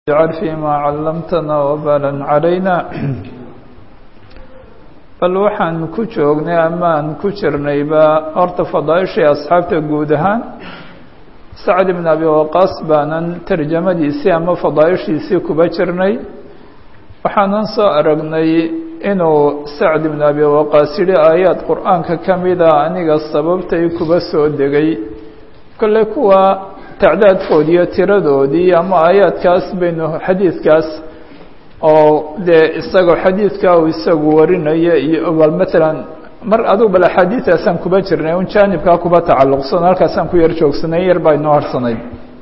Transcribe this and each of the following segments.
اجعل فيma callamtana wbalan calayna bal waxaan ku joognay amaan ku jirnayba horta fadaaishii asxaabta guud ahaan sacd ibn abi waqaas baanan tarjamadiisii ama fadaaishiisii kuba jirnay waxaanan soo aragnay inuu sacd ibn abi waqaas yihi aayaad qur-aanka ka mida aniga sababtay kuba soo degay kolley kuwa tacdaadkoodi iyo tiradoodii ama aayaadkaas baynu xadiidkaas oo dee isagoo xadiidka uu isagu warinaya iyo bal matalan mar adugu bal axaadiidaasaan kuba jirnay un jaanibkaa kuba tacalluqsan halkaasaan ku yar joogsanay yar baa inoo harsanayd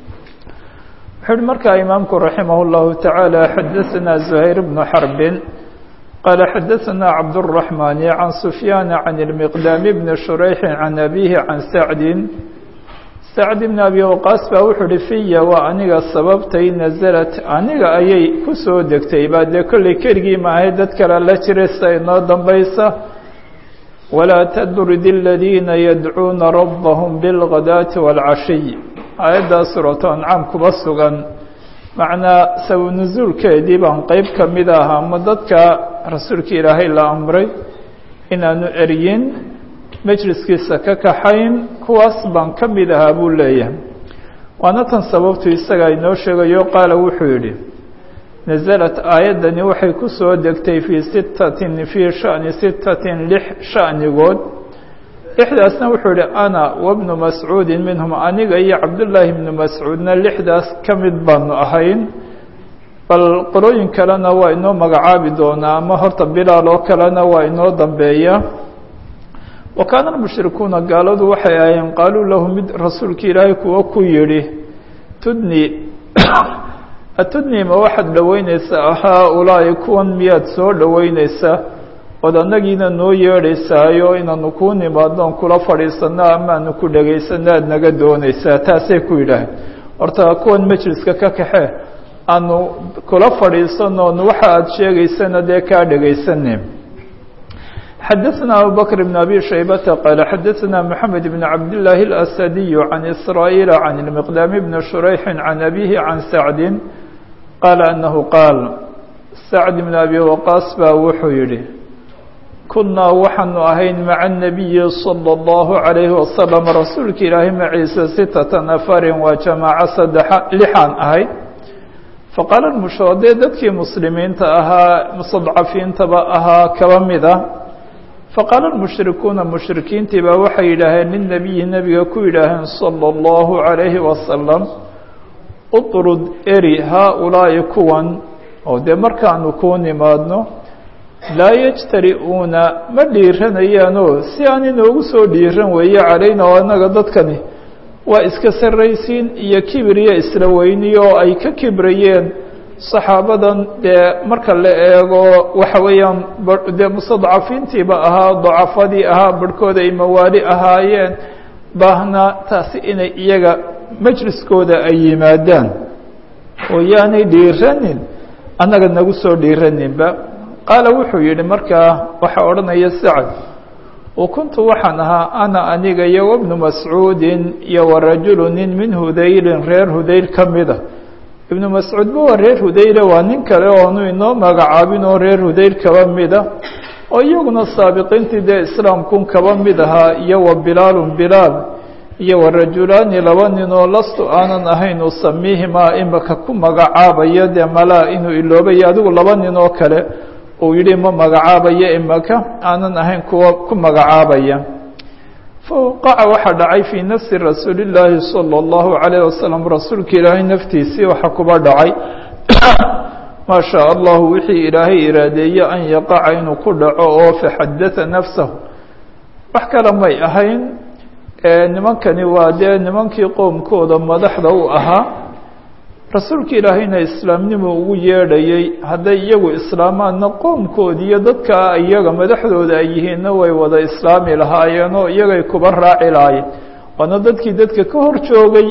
wuxuu uhi markaa imaamku raximah اllahu taعaalى xadaثana زuhayr bnu xarbin qaala xadaثana cabdالرaحmani can sufyaana can اlmiqdaami bni shurayxi can abihi can sacdin sacd ibn abi waqaas baa wuxuu uhi fiya waa aniga sababtay nasalat aniga ayay ku soo degtay baa dee kolley keligii maahay dad kale la jiray sida inoo dambaysa walaa tadrid aladiina yadcuuna rabbahum bilghadaati wاlcashiy aayaddaa suuratu ancaam kuba sugan macnaa sabu nusuulkeedii baan qeyb ka mid ah ama dadka rasuulka ilaahay la amray inaanu eryin majliskiisa ka kaxayn kuwaas baan ka mid ahaa buu leeyahay waana tan sababtu isaga inoo sheegayo qaala wuxuu yidhi nasalat aayaddani waxay ku soo degtay fii sittatin fii shani sittatin lix shanigood lixdaasna wuxuu yihi ana wabnu mascuudin minhum aniga iyo cabdullaahi bnu mascuudna lixdaas ka mid baanu ahayn bal qolooyin kalena waa inoo magacaabi doonaa ama horta bilaal oo kalena waa inoo dambeeya wa kaana almushrikuuna gaaladu waxay ahayeen qaaluu lahu mid rasuulka ilaahay kuwa ku yidhi tudni atudni ma waxaad dhoweynaysaa haa-ulaa'i kuwan miyaad soo dhoweynaysaa ood annagiina noo yeedhaysaayo inaanu kuu nimaadnoon kula fadhiisanno amaanu ku dhegaysanno aada naga doonaysaa taasay ku yidhaaheen horta kuwan majliska ka kaxe aanu kula fadhiisanoon waxa aada sheegaysana dee kaa dhegaysanin xadaثna abu bkr بn abi shaybata qaala xadaثna mحamed bn cabd لlaahi الأsadiy can isrاaيil can الmiqdaam bn shurayxi can abihi can sacdi qaala anahu qaal sacd bn abi waqaas baa wuxuu yihi kunaa waxaanu ahayn maca الnabiyi slى الlahu عalayhi wasalam rasuulka ilaahay maciisa sitata nafarin waa jamaaco saddexa lixaan ahayd faqaala mushoodee dadkii muslimiinta ahaa mustadcafiintaba ahaa kaba mida faqaala almushrikuuna mushrikiintii baa waxay yidhaaheen lilnabiyi nebiga ku yidhaaheen sala allahu calayhi wasalam utrud eri haa-ulaa'i kuwan oo dee markaanu kuu nimaadno laa yajtari'uuna ma dhiiranayaanoo si aan inoogu soo dhiiran weeye calayna oo annaga dadkani waa iska sarraysiin iyo kibir iyo isla weyni oo ay ka kibrayeen saxaabadan dee marka la eego waxa weeyaan dee mustadcafiintiiba ahaa dacafadii ahaa barhkooda ay mawaali ahaayeen baahna taasi inay iyaga majliskooda ay yimaadaan oo yaanay dhiiranin annaga nagu soo dhiiraninba qaala wuxuu yidhi markaa waxaa odhanaya sacad wa kuntu waxaan ahaa ana aniga iyo wabnu mascuudin iyo warajulu nin min hudaylin reer hudayl ka mida ibnu mascuudba waa reer hudayla waa nin kale oonu inoo magacaabin oo reer hudayl kaba mida oo iyaguna saabiqiintii dee islaamkun kaba mid ahaa iyo wa bilaalun bilaal iyo wa rajulaani laba nin oo lastu aanan ahayn usamiihimaa imaka ku magacaabaya dee malaa inuu iloobayo adigu laba nin oo kale uu yidhi ma magacaabayo imaka aanan ahayn kuwa ku magacaabaya fawqaca waxaa dhacay fii nafsi rasuuli llaahi salى اllahu عalayh wasalam rasuulka ilaahay naftiisii waxa kuba dhacay maa shaa allahu wixii ilaahay iraadeeye an yaqaca inuu ku dhaco oo faxadatha nafsahu wax kale may ahayn nimankani waa dee nimankii qowmkooda madaxda u ahaa rasuulka ilaahayna islaamnimo ugu yeedhayay hadday iyagu islaamaanna qoomkoodi iyo dadka iyaga madaxdooda ay yihiinna way wada islaami lahaayeen oo iyagay kuba raaci lahaayeen waana dadkii dadka ka hor joogay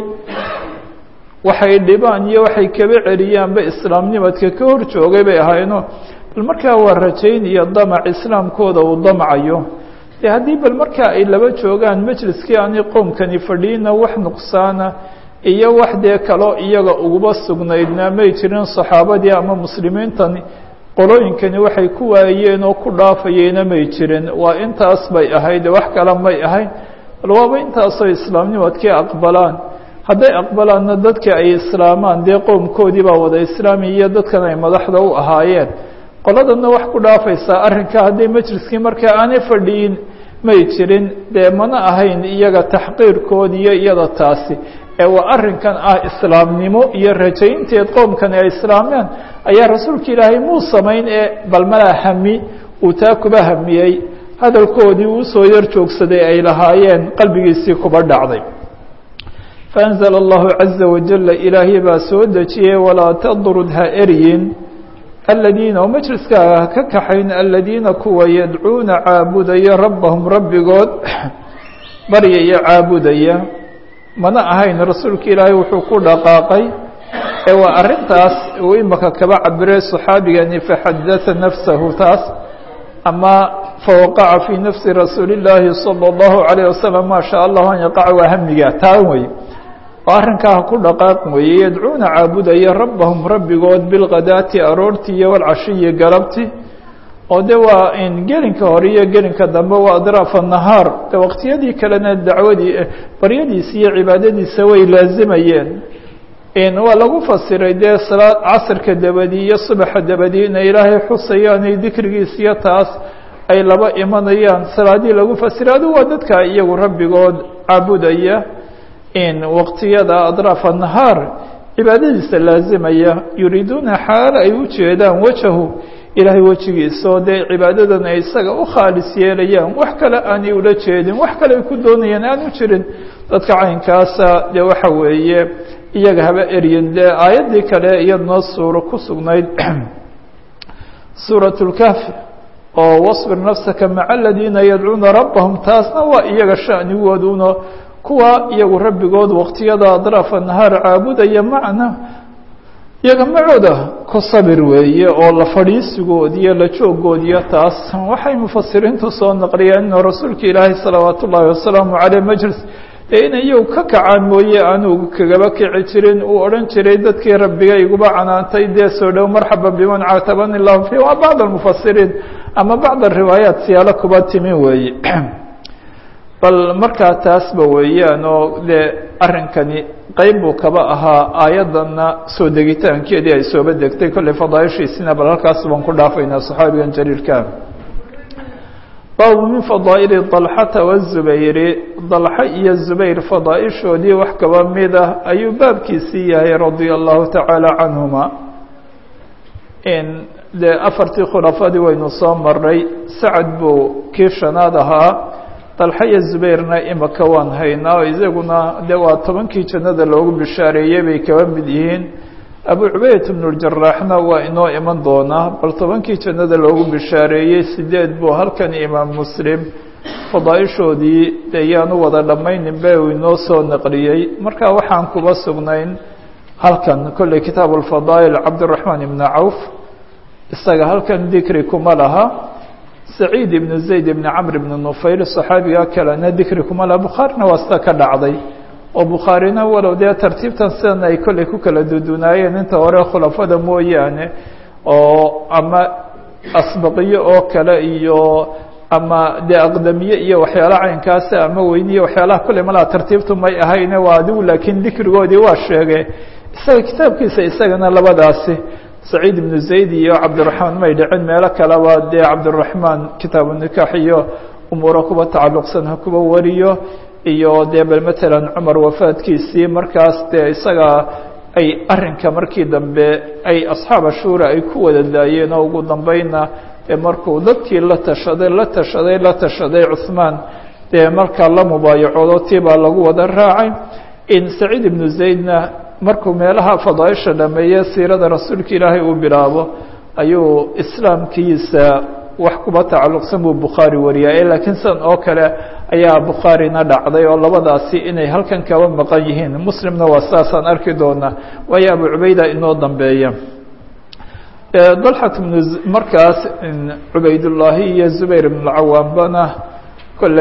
waxay dhibaan iyo waxay kaba celiyaanba islaamnimadka ka hor joogay bay ahaayeenoo bal markaa waa rajayn iyo damac islaamkooda uu damcayo dee haddii bal markaa ay laba joogaan majliskii aanay qoomkani fadhiina wax nuqsaana iyo wax dee kaloo iyaga uguba sugnaydna may jirin saxaabadii ama muslimiintani qolooyinkani waxay ku waayeen oo ku dhaafayeyna may jirin waa intaas bay ahayd wax kale may ahayn bal waaba intaasoo islaamnimadkii aqbalaan hadday aqbalaanna dadka ay islaamaan dee qowmkoodii baa wada islaami iyo dadkan ay madaxda u ahaayeen qoladanna wax ku dhaafaysaa arrinka hadday majliskii markaa aanay fadhiyin may jirin dee mana ahayn iyaga taxqiirkood iyo iyada taasi ee waa arrinkan ah islaamnimo iyo rajaynteed qoomkani ay islaameen ayaa rasuulka ilaahay muu samayn ee bal malaa hami uu taa kuba hamiyey hadalkoodii uu soo yar joogsaday ay lahaayeen qalbigiisii kuba dhacday faأnzl اllahu caزa wajala ilaahay baa soo dejiyey walaa tadrud ha eryin aladiina oo majliskaaga ha ka kaxayn aladiina kuwa yadcuuna caabudaya rabbahum rabbigood baryaya caabudaya mana ahayn rasuulka ilaahay wuxuu ku dhaqaaqay ee waa arrintaas uu imaka kaba cabiray صaxaabigani faxadaa nafsahu taas ama fawaqaca fii nafsi rasuuli اllaahi salى اllahu عalيه wasalam maa sha allahu an yaqaca waa hamiga taa wey oo arrinkaa ku dhaqaaq weeye yadcuuna caabudaya rabbahum rabbigood bilkadaati aroortii iyo walcashiyi galabti oo de waa in gelinka hore iyo gelinka dambe waa adraafa nahaar de waqtiyadii kalena dacwadii baryadiisa iyo cibaadadiisa way laazimayeen waa lagu fasiray dee salaad casrka dabadii iyo subaxa dabadii inay ilaahay xusayaan iyo dikrigiis iyo taas ay laba imanayaan salaadii lagu fasiray adu waa dadka iyagu rabbigood caabudaya in waqtiyada adraafa nahaar cibaadadiisa laazimaya yuriiduuna xaal ay u jeedaan wajahu ilaahay wejigiisa oo dee cibaadadan ay isaga u khaalis yeelayaan wax kale aanay ula jeedin wax kale ay ku doonayaan aan u jirin dadka caynkaasa dee waxa weeye iyaga haba eryin dee aayaddii kale iyadnoo suuro ku sugnayd suuraة اlkahfi oo wasbir nafsaka maca aladiina yadcuuna rabbahum taasna waa iyaga shanigooduna kuwa iyagu rabbigood waqtiyada adraafa nahaar caabudaya macna iyaga macooda ku sabir weeye oo la fadhiisigood iyo la joogoodiyo taas waxay mufasiriintu soo naqliyeen inuu rasuulka ilaahay salawaat ullaahi wasalaamu caleyh majlis ee inay iyagu ka kacaan mooye anugu kagaba kici jirin uu odhan jiray dadkii rabbiga iguba canaantay dee soo dhow marxaba biman caatabani illahu fi waa bacd almufasiriin ama bacd ariwaayaat siyaalo kuba timi weeye bal markaa taasba weeyaan oo dee arrinkani qeyb buu kaba ahaa aayaddanna soo degitaankeedii ay sooba degtay kolley fadaaishiisina bal halkaas baan ku dhaafaynaa saxaabigan jaliilka baabu min fadaa'ili dalxata wazubayri dalxa iyo zubayr fadaaishoodii wax kaba mid ah ayuu baabkiisii yahay radia allahu tacaala canhuma dee afartii khulafadii waynu soo maray sacad buu kii shanaad ahaa dalxa iyo zubayrna imaka waan haynaa oo isaguna de waa tobankii jannada loogu bishaareeyey bay kaba mid yihiin abu cubaydat bnuljaraxna waa inoo iman doonaa bal tobankii jannada loogu bishaareeyey sideed buu halkan imaam muslim fadaaishoodii de yaanu wada dhammayninbe uu inoo soo naqliyey marka waxaan kuba sugnayn halkan kolley kitaab alfadaa'il cabdiraxmaan ibna cawf isaga halkan dikri kuma laha saciid ibnu zayd ibni camr ibni nufayl saxaabiga kalena dikri kuma laha bukhaarina waa sida ka dhacday oo bukhaarina walow dee tartiibtan sidan ay kolley ku kala dudunaayeen inta hore khulafada mooyaane oo ama asbaqiyo oo kale iyo ama dee aqdamiye iyo waxyaala caynkaasi ama weyniye waxyaalaha kolley malaha tartiibtu may ahayne waa adigu laakiin dikrigoodii waa sheege isaga kitaabkiisa isagana labadaasi saciid ibnu zayd iyo cabdiraxmaan may dhicin meelo kaleba dee cabdiraxmaan kitaabu nikaax iyo umuuro kuba tacalluqsan ha kuba wariyo iyo dee bal matalan cumar wafaadkiisii markaas dee isaga ay arrinka markii dambe ay asxaaba shuura ay ku wada daayeen oo ugu dambeynna dee markuu dadkii la tashaday la tashaday la tashaday cuhmaan dee markaa la mubaayacoodo tii baa lagu wada raacay in saciid ibnu zaydna markuu meelaha fadaaisha dhameeye siirada rasuulka ilaahay uu bilaabo ayuu islaamkiisa wax kuba tacalluqsan buu bukhaari wariyaa laakiin sidan oo kale ayaa bukhaarina dhacday oo labadaasi inay halkan kaba maqan yihiin muslimna waa saasaan arki doonaa waayo abu cubayda inoo dambeeya dalxat bnu markaas cubaydullaahi iyo zubayr ibn lcawaambana kolley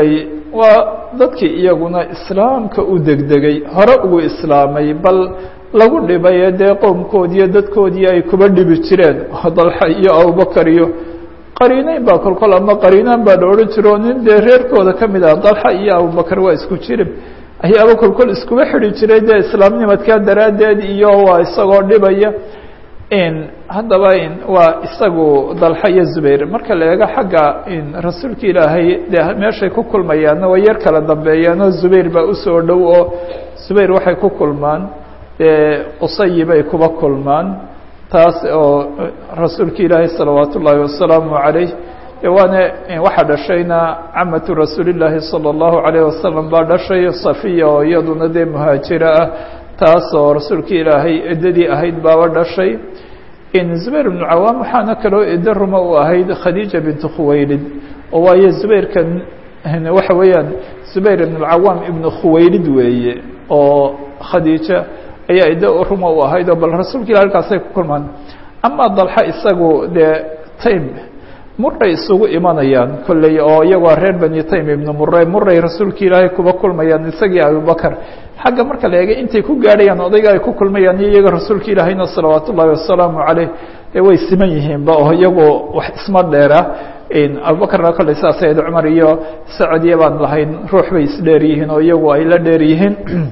waa dadkii iyaguna islaamka u degdegay hore ugu islaamay bal lagu dhibay dee qowmkoodiiyo dadkoodii ay kuba dhibi jireen dalxa iyo abubakar iyo qariinayn baa kolkol ama qariinaan baa la odhan jiro o nin dee reerkooda ka mid ah dalxa iyo abubakar waa isku jirib ayaaba kolkol iskuba xidi jiray dee islaamnimadkaa daraaddeed iyo waa isagoo dhibaya haddaba waa isagu dalxa iyo zubayr marka la eego xagga rasuulka ilaahay dee meeshay ku kulmayaanna way yar kala dambeeyaanoo zubayr baa usoo dhow oo zubayr waxay ku kulmaan dee qusayi bay kuba kulmaan taas oo rasuulka ilaahay salawaat ullaahi wasalaamu calayh waana waxaa dhashayna camatu rasuulillaahi sala allahu calayh wasalam baa dhashay safiya oo iyaduna dee muhaajiro ah taas oo rasuulka ilaahay eddadii ahayd baaba dhashay zubayr ibnu cawaam waxaana kaloo eddo ruma u ahayd khadiija bintu khuwaylid oo waayo zubayrkan waxa weeyaan zubayr ibn alcawaam ibnu khuwaylid weeye oo khadiija ayaa iddo ruma u ahayd oo bal rasuulka ilah halkaasay ku kulmaan ama dalxa isagu dee time muray isugu imanayaan kolley oo iyagoo reer bani taym ibnu mure muray rasuulka ilaahay kuba kulmayaan isagii abubakar xagga marka la eegay intay ku gaadhayaan odayga ay ku kulmayaan iyo iyaga rasuulka ilaahayna salawaat ullaahi wasalaamu caleyh dee way siman yihiinba oo iyagoo wax isma dheera abubakarna kolley saas ahayd cumar iyo sacadiya baan lahayn ruux bay isdheer yihiin oo iyagu ay la dheer yihiin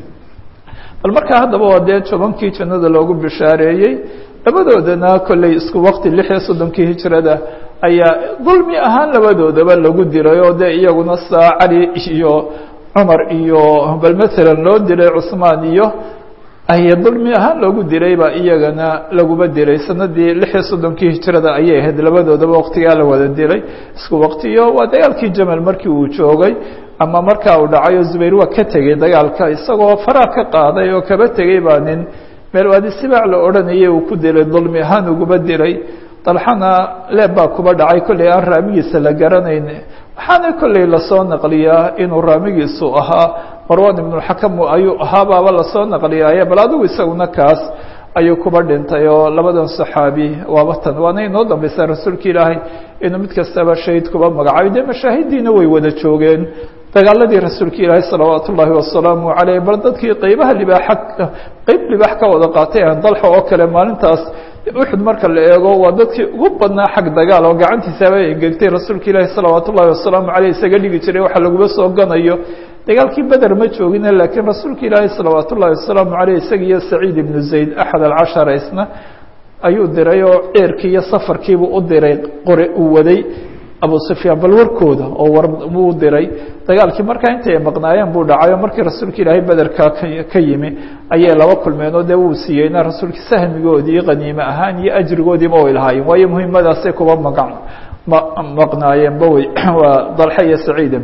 bal markaa haddaba waa dee tobankii jannada loogu bishaareeyey labadoodana kolley isku waqti lix iyo soddonkii hijrada ayaa dulmi ahaan labadoodaba lagu diray oo dee iyaguna saa cali iyo cumar iyo bal maalan loo diray cusmaan iyo ay dulmi ahaan loogu diray baa iyagana laguba diray sanadii lix iyo soddonkii hijrada ayay ahayd labadoodaba waqtigaa la wada diray isku waqtiyo waa dagaalkii jamal markii uu joogay ama markaa uu dhacay oo zubayr waa ka tegey dagaalka isagoo faraa ka qaaday oo kaba tegey baa nin meel waadi sibaac la odhanayay uu ku dilay dulmi ahaan uguba diray dalxana leeb baa kuba dhacay kolley aan raamigiisa la garanayn waxaana kolley lasoo naqliyaa inuu raamigiisu ahaa marwan ibnuxakam ayuu ahaa baaba lasoo naqliyaaye bal adigu isaguna kaas ayuu kuba dhintay oo labadan saxaabi waaba tan waana inoo dambaysa rasuulka ilaahay inuu mid kastaba shahid kuba magacaabay dee mashaahidiina way wada joogeen dagaaladii rasuulka ilaahay salawaat ullaahi wasalaamu caleyh bal dadkii qeybaha libaaxa qeyb libaax ka wada qaatay aan dalxa oo kale maalintaas uxud marka la eego waa dadkii ugu badnaa xag dagaal oo gacantiisaaba engegtay rasuulka ilaahi salawaat ullahi wasalaamu caleyh isaga dhigi jiray waxa laguba soo ganayo dagaalkii beder ma joogine laakiin rasuulka ilaahi salawaat ullahi wasalaamu caleyh isaga iyo saciid ibnu zayd axad alcashara isna ayuu diray oo ceerkii iyo safarkiibuu u diray qore uu waday abu sufyaan bal warkooda oo war uu diray dagaalkii markaa intay maqnaayeen buu dhacay oo markii rasuulka ilaahay bederka ka yimi ayay laba kulmeen oo dee wuu siiyeyna rasuulka sahmigoodii qaniime ahaan iyo ajrigoodiiba way lahaayeen waayo muhiimadaasay kuba maga maqnaayeenba wey waa dalxa iyo saciida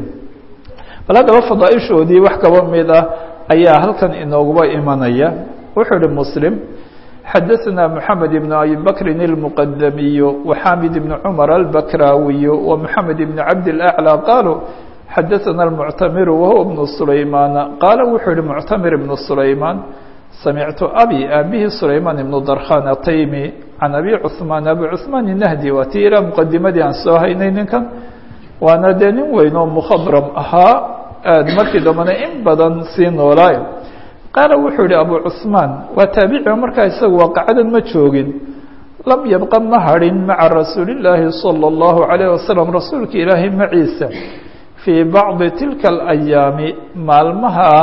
bal haddaba fadaaishoodii wax kaba mid ah ayaa halkan inooguba imanaya wuxuu ihi muslim xadaثna mحamed بن abi bakri الmqdamiy وxamid بn cmar الbakrawiy ومحamed بn cabd الأعlى qaluu xadaثna الmctamir wahuwa بn sulayman qaala wuxuu yihi mctamir بn sulayman samictu abi aabihi sulayman ibn darkhan ataymi can abi cثmaan abi cثmaan الnahdi waa tii ilaa mqadimadii aan soo haynay ninkan waana dee nin weyn oo mkhadram ahaa aad markii dambana in badan sii noolaay qaala wuxuu yihi abu cثmaan waa taabiciga markaa isagu waaqacadan ma joogin lam yabqa ma hadhin maca rasuuli اllaahi salى اllahu عalayه wasalam rasuulka ilaahay maciisa fii bacdi tilka اlayaami maalmaha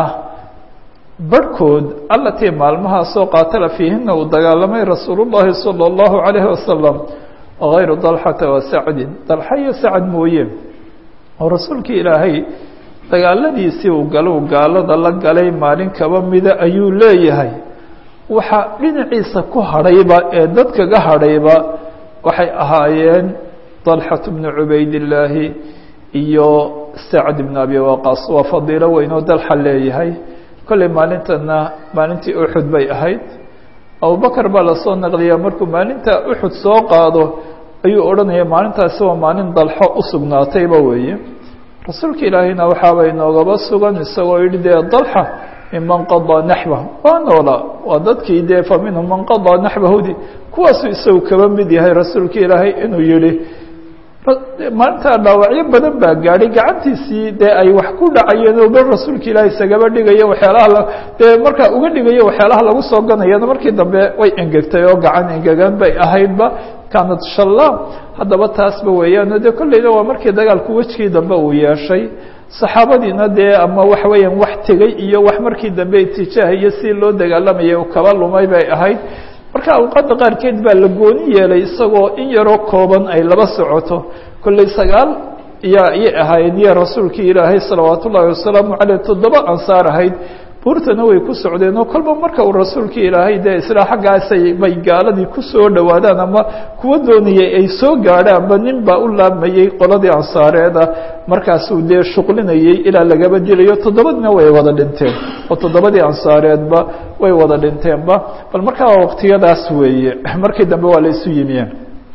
barhkood alatii maalmahaasoo qaatala fiihina uu dagaalamay rasuul اllahi salى اllahu عalayhi wasalam غayru dalxata wa sacdin dalxa iyo sacad mooye oo rasuulka ilaahay dagaaladiisii uu galo gaalada la galay maalin kaba mida ayuu leeyahay waxa dhinaciisa ku hadhayba ee dadkaga hadhayba waxay ahaayeen dalxat bnu cubaydillaahi iyo sacd bn abi waqaas waa fadiilo weyn oo dalxa leeyahay kolley maalintana maalintii uxud bay ahayd abubakar baa lasoo naqliyaa markuu maalinta uxud soo qaado ayuu odhanaya maalintaasi waa maalin dalxo u sugnaatayba weeye rasuulka ilaahayna waxaaba inoogaba sugan isagoo yihi dee dalxa minman qadaa naxba waa noola waa dadkii dee fa minhum man qadaa naxbahudi kuwaasuu isagu kaba mid yahay rasuulka ilaahay inuu yihi maalintaa dhaawacyo badan baa gaadhay gacantiisii dee ay wax ku dhacayeen oo bal rasuulka ilaahi isagaba dhigayo waxyaalaha dee markaa uga dhigayo waxyaalaha lagu soo ganayana markii dambe way engegtay oo gacan engegan bay ahaydba kaanad shallaam haddaba taasba weeyaan dee kolleyna waa markii dagaalku wejkii dambe uu yeeshay saxaabadiina dee ama waxa weeyaan wax tegey iyo wax markii dambe itijaah iyo si loo dagaalamayay u kaba lumay bay ahayd marka awqaadda qaarkeed baa la gooni yeelay isagoo in yaroo kooban ay laba socoto kolley sagaal yaa iyay ahaayeen iyo rasuulkii ilaahay salawaat ullaahi wasalaamu caleyh toddoba ansaar ahayd buurtana way ku socdeen oo kolba marka uu rasuulkii ilaahay dee isla xaggaasay bay gaaladii ku soo dhowaadaan ama kuwa doonayay ay soo gaadhaanba nin baa u laabmayey qoladii ansaareeda markaasuu dee shuqlinayey ilaa lagaba dilayo toddobadina way wada dhinteen oo toddobadii ansaareedba way wada dhinteenba bal markaa waqtiyadaas weeye markii dambe waa la isu yimiyeen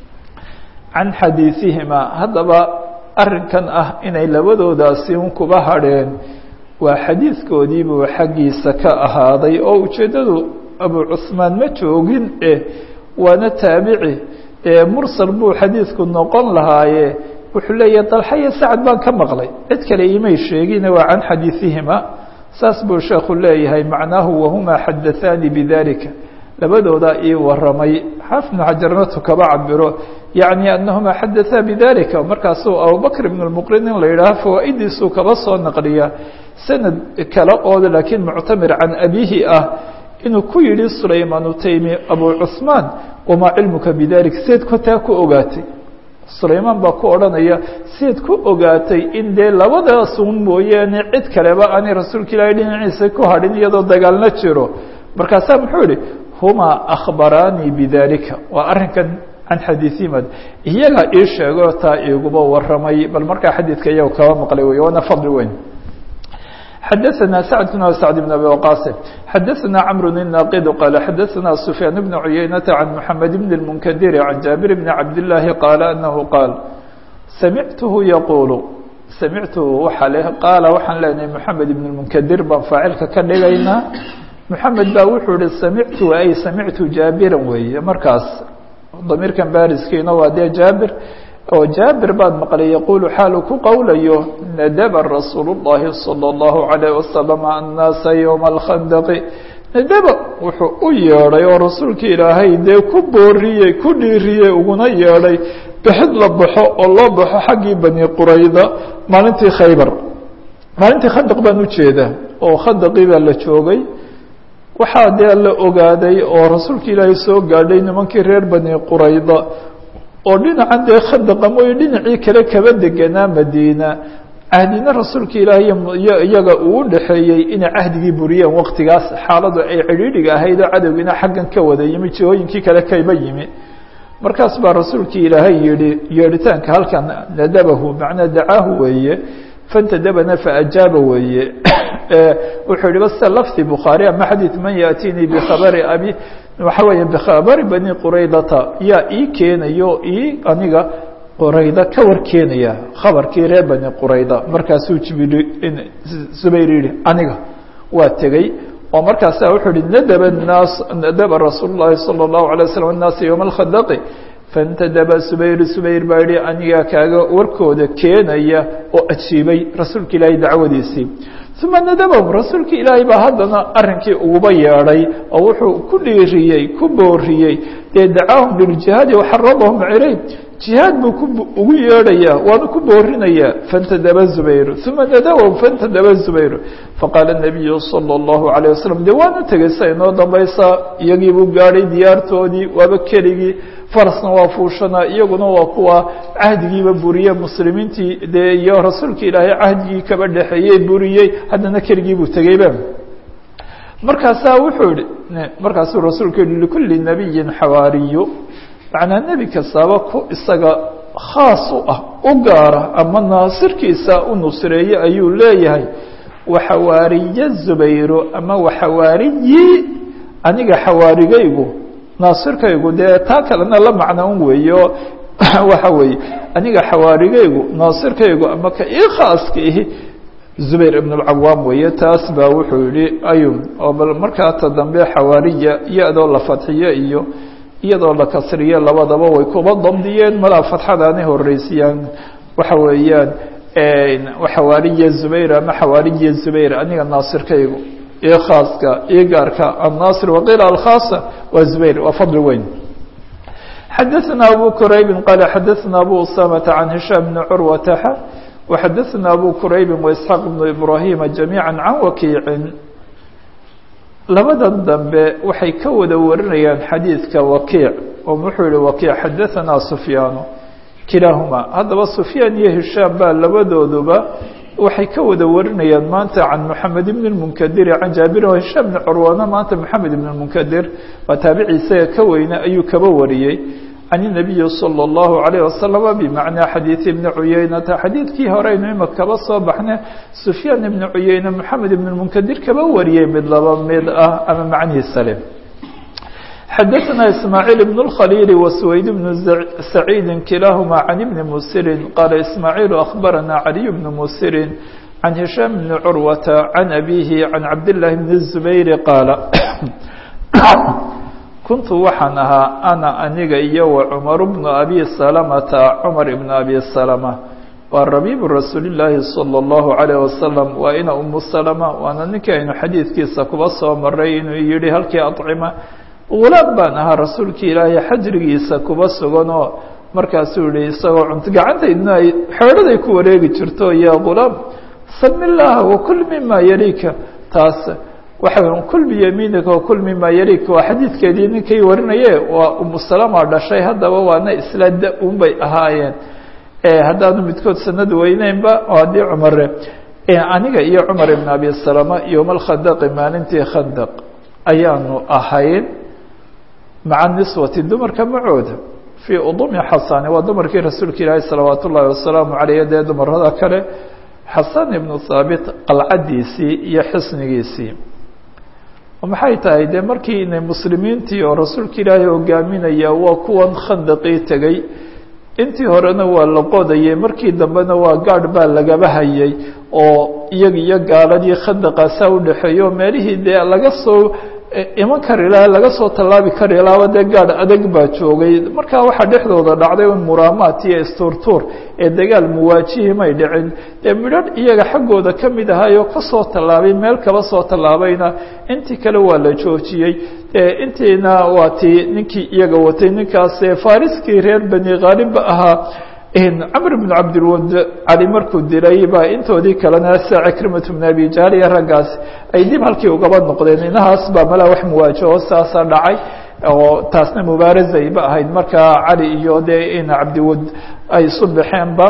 can xadiiثihima haddaba arrinkan ah inay labadoodaasi un kuba hadheen waa xadiidkoodiibuu xaggiisa ka ahaaday oo ujeeddadu abu cusmaan ma joogin eh waana taabici ee mursal buu xadiidku noqon lahaaye wuxuu leeyahay dalxaya sacad baan ka maqlay cid kale imay sheegine waa can xadiiثihima saas buu sheekhu leeyahay macnaahu wahuma xadaثaani bidalika labadoodaa ii waramay xaafid bnu xajarnatu kaba cabiro yacni anahuma xadaثaa bidalika markaasuu abubakr ibn اlmuqrin in la yidhaaho fawaa'idiisuu kaba soo naqliya sanad kale oo laakiin muctamir can abihi ah inuu ku yidhi sulaymaan utaymi abu cusmaan wamaa cilmuka bidalik seed kotaa ku ogaatay sulaymaan baa ku odhanaya seed ku ogaatay in dee labadaasun mooyaane cid kaleba aanay rasuulka ilaahay dhinaciisa ku hadhin iyadoo dagaalna jiro markaasaa muxuu yihi humaa akhbaraanii bidalika waa arrinkan can xadiiimad iyagaa ii sheego taa iguba waramay bal markaa xadiidka iyago kaba maqlay wey waana fadli weyn xadaثna sacd bn sacd bn abi waqaas xadaثna cmr الnaqid qaala xadaثna sufyaan bn cuyaynaةa can mxamed bn الmunkadiri can jaabir bn cabdالlahi qaala anahu qaal samictuhu yaquulu samictuhu waxa le qaala waxaan leenahay mxamed ibn الmunkadir baan faacilka ka dhigaynaa mxamed baa wuxuu ihi samictu ay samictu jaabiran weeye markaas damiirkan bariskiina waa dee jaabir oo jaabir baad maqlay yaquulu xaalu ku qowlayo nadaba rasuul الlahi salى الlahu عalيه wasalam annaasa ywma اlkhandaqi nadaba wuxuu u yeedhay oo rasuulka ilaahay dee ku booriyey ku dhiiriyey uguna yeedhay bixid la baxo oo loo baxo xaggii bani qurayda maalintii khaybar maalintii khandaq baan ujeedaa oo khandaqii baa la joogay waxaa dee la ogaaday oo rasuulka ilaahay soo gaadhay nimankii reer bani qurayda oo dhinacan dee khandaqa mooye dhinacii kale kaba deganaa madiina cahdina rasuulka ilaahay iyaga uu u dhexeeyey inay cahdigii buriyeen waqtigaas xaaladu ay cidhiidhiga ahayd oo cadowgiina xaggan ka wada yimi jihooyinkii kale kaba yimi markaas baa rasuulkii ilaahay yihi yeedhitaanka halkan nadabahu macnaa dacaahu weeye fantadabana faajaaba weeye wuxuu yihi base lafdi bukhaari ama xadiid man yaأtiinii bikhabari abi waxa weeye bikhabari bani quraydata yaa ii keenayo ii aniga qurayda ka war keenaya khabarkii reer bani qurayda markaasuu jibril zubayr yihi aniga waa tegey oo markaasa wuxuu yihi nadaba الnaas nadaba rasuul الlahi salى الlahu عalيه waslم الnaasa ywma اlkhandaqi fantadaba subayr subayr baa yihi anigaa kaaga warkooda keenaya oo ajiibay rasuulka ilaahay dacwadiisii uma nadabahum rasuulka ilaahay baa haddana arrinkii uguba yeedhay oo wuxuu ku dhiiriyey ku booriyey dee dacaahum liljihaadi waxaradahum ilay jihaad buu ku ugu yeedhayaa waanu ku boorinayaa fantadaba zubayr uma nadabahum fantadaba zubayr faqaala nabiyu salى اllahu عalيه wasalam dee waanu tegey sa inoo dambaysaa iyagii buu gaadhay diyaartoodii waaba keligii farasna waa fuushanaa iyaguna waa kuwa cahdigiiba buriyey muslimiintii dee iyo rasuulka ilaahay cahdigii kaba dhexeeyey buriyey haddana keligii buu tegeyba markaasaa wuxuu yihi markaasuu rasuulku yihi likulli nabiyin xawaariyu macnaa nebi kastaaba ku isaga khaas u ah u gaara ama naasirkiisa u nusreeye ayuu leeyahay waxawaariye zubayro ama waxawaariyi aniga xawaarigaygu naasirkaygu dee taa kalena la macno un weeyo waxa weeye aniga xawaarigaygu naasirkaygu ama ka ii khaaska ihi zubayr ibn اlcawaam weeye taas baa wuxuu yihi ayun oo bal markaa ta dambe xawaariya ya-doo la fadxiyo iyo iyadoo la kasriye labadaba way kuba dabdiyeen malaa fatxadaanay horeysiyaan waxa weeyaan xawaariya zubayr ama xawaariya zubayr aniga naasirkaygu iyo khaaska iyo gaarka annaasir waqiila alkhaasa waa zubayr waa fadli weyn xadaثna abu quraybi qaala xadaثna abu usamata can hishaam bni curwataxa وxadaثna abu quraybi وإسxaaq بnu ibrahima جamيعا can wakiicin labadan dambe waxay ka wada warinayaan xadiidka wakiic oo wuxuu yihi wakiic xadaثna sufyaanu kilaahuma haddaba sufyaan iyo hishaam baa labadooduba waxay ka wada warinayaan maanta can moxamed ibn اmunkadiri can jaabir o hishaam bni curwana maanta moxamed ibn اmunkadir waa taabici isaga ka weyne ayuu kaba wariyey can الnabiyi salى اllahu عalayه wasalama bimacnaa xadiidi ibni cuyeynata xadiidkii horeynu ima kaba soo baxne sufyaan ibni cuyeyne moxamed ibn munkadir kaba wariyey mid laba mid ah ama macnihiisa le xadaثna ismaaعiil ibn اkhaliili waswayd bn saciidi kilaahuma can ibni musirin qaala ismaaعiilu akhbarana caliy bni musirin can hishaam bni curwata can abihi can cabdالlahi bni الzubayri qaala kuntu waxaan ahaa ana aniga iyo wa cumaru bnu abi salamata cumar ibnu abi salama waa rabiibu rasuulillaahi salى اllahu عalayه wasalam waa ina umu salama waana ninkii aynu xadiidkiisa kuba soo maray inuu yihi halkii acima gulaam baan ahaa rasuulkii ilaahay xajrigiisa kuba sugan oo markaasuu yihi isagoo cunto gacantaydna ay xeedhaday ku wareegi jirto ya gulaam sami llaaha wakul mima yalika taas waxa kul biyamiinika wakul mima yalika waa xadiidkeedii ninkay warinaye waa umu salama dhashay haddaba waana isla da-un bay ahaayeen haddaanu midkood sanad weyneynba oo haddii cumare aniga iyo cumar ibn abi salama yowma alkhandaqi maalintii khandaq ayaanu ahayn maca niswati dumarka macooda fii udumi xasani waa dumarkii rasuulka ilaahi salawaat ullaahi wasalaamu caleyh dee dumarada kale xasan ibnu thaabit qalcadiisii iyo xisnigiisii maxay tahay dee markii inay muslimiintii oo rasuulka ilaahay hogaaminaya waa kuwan khandaqii tegey intii horena waa la qodayay markii dambena waa gaadh baa lagaba hayay oo iyaga iyo gaaladii khandaqaasaa udhexeeya oo meelihii dee laga soo iman kari laha laga soo tallaabi kari laaba dee gaadh adag baa joogay markaa waxaa dhexdooda dhacday un muraamaat iyo isturtuur ee dagaal muwaajihi may dhicin dee midhadh iyaga xaggooda ka mid ahaayoo kasoo tallaabay meel kaba soo tallaabayna intii kale waa la joojiyey intiina waa tii ninkii iyaga watay ninkaas fariskii reer bani khaalibba ahaa camr bn cabdilwad cali markuu dilay baa intoodii kalena sida cikrimat bn abi jahl iyo raggaas ay dib halkii ugaba noqdeen inahaas baa malaa wax muwaajaho saasa dhacay oo taasna mubaarazayba ahayd markaa cali iyo dee in cabdiwad ay isu baxeenba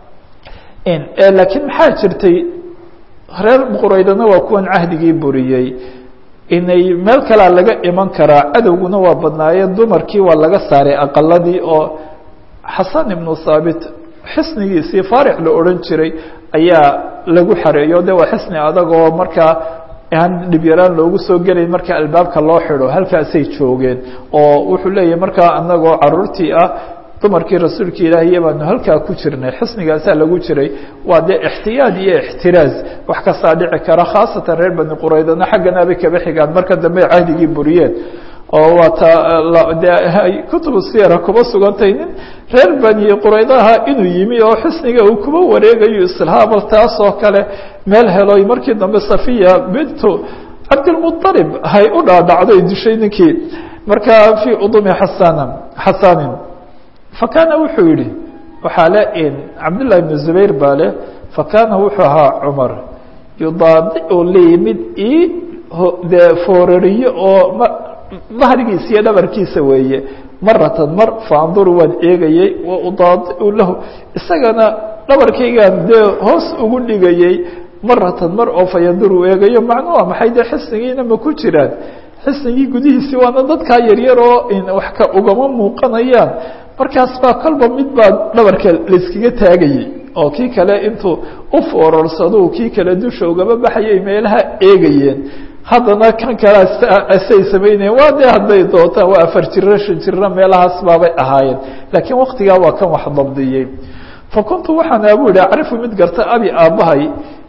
laakiin maxaa jirtay reer quraydana waa kuwan cahdigii buriyey inay meel kalea laga iman karaa cadowguna waa badnaayeen dumarkii waa laga saaray aqaladii oo xasan ibnu thaabit xisnigiisii faarix la odhan jiray ayaa lagu xareeyo de waa xisni adag oo markaa aan dhibyaraan loogu soo gelayn marka albaabka loo xidho halkaasay joogeen oo wuxuu leeyahay markaa anagoo caruurtii ah dumarkii rasuulka ilaahiya baanu halkaa ku jirnay xisnigaasaa lagu jiray waa dee ixtiyaad iyo ixtiraaz wax kastaa dhici kara khaasatan reer bani quraydana xagganaabay kaba xigaan marka dambe cahdigii buriyeen oo waa ta de kutubu siyara kuba sugantay nin reer bani quraydaha inuu yimi oo xisniga uu kuba wareegayo islahabal taas oo kale meel heloy markii dambe safiya bintu cabdilmualib hay u dhaadhacday dishay ninkii marka fii udumi xasana xasanin fakana wuxuu yihi waxaa le cabdالlahi بn zubayr baa leh fakana wuxuu ahaa cumar yudaadiu lii mid ii dee foorariyo oo mahrigiisa iyo dhabarkiisa weeye maratan mar faanduru waan eegayey wa udaadiu lahu isagana dhabarkaygaan dee hoos ugu dhigayey maratan mar oo fayanduru eegayo macnu waa maxay dee xisnigiina ma ku jiraan xisnigii gudihiisii waana dadkaa yaryar oo wax ka ugama muuqanayaan markaas baa kolba mid baa dhabarka layskaga taagayey oo kii kale intuu u foororsado kii kale dusha ugaba baxayay meelaha eegayeen haddana kan kale asay samaynayeen waa dee hadday doontaan waa afar jiro shan jiro meelahaas baabay ahaayeen laakiin waktigaa waa kan wax dabdiyey fa kuntu waxaan abu yihi acrifu mid garta abi aabbahay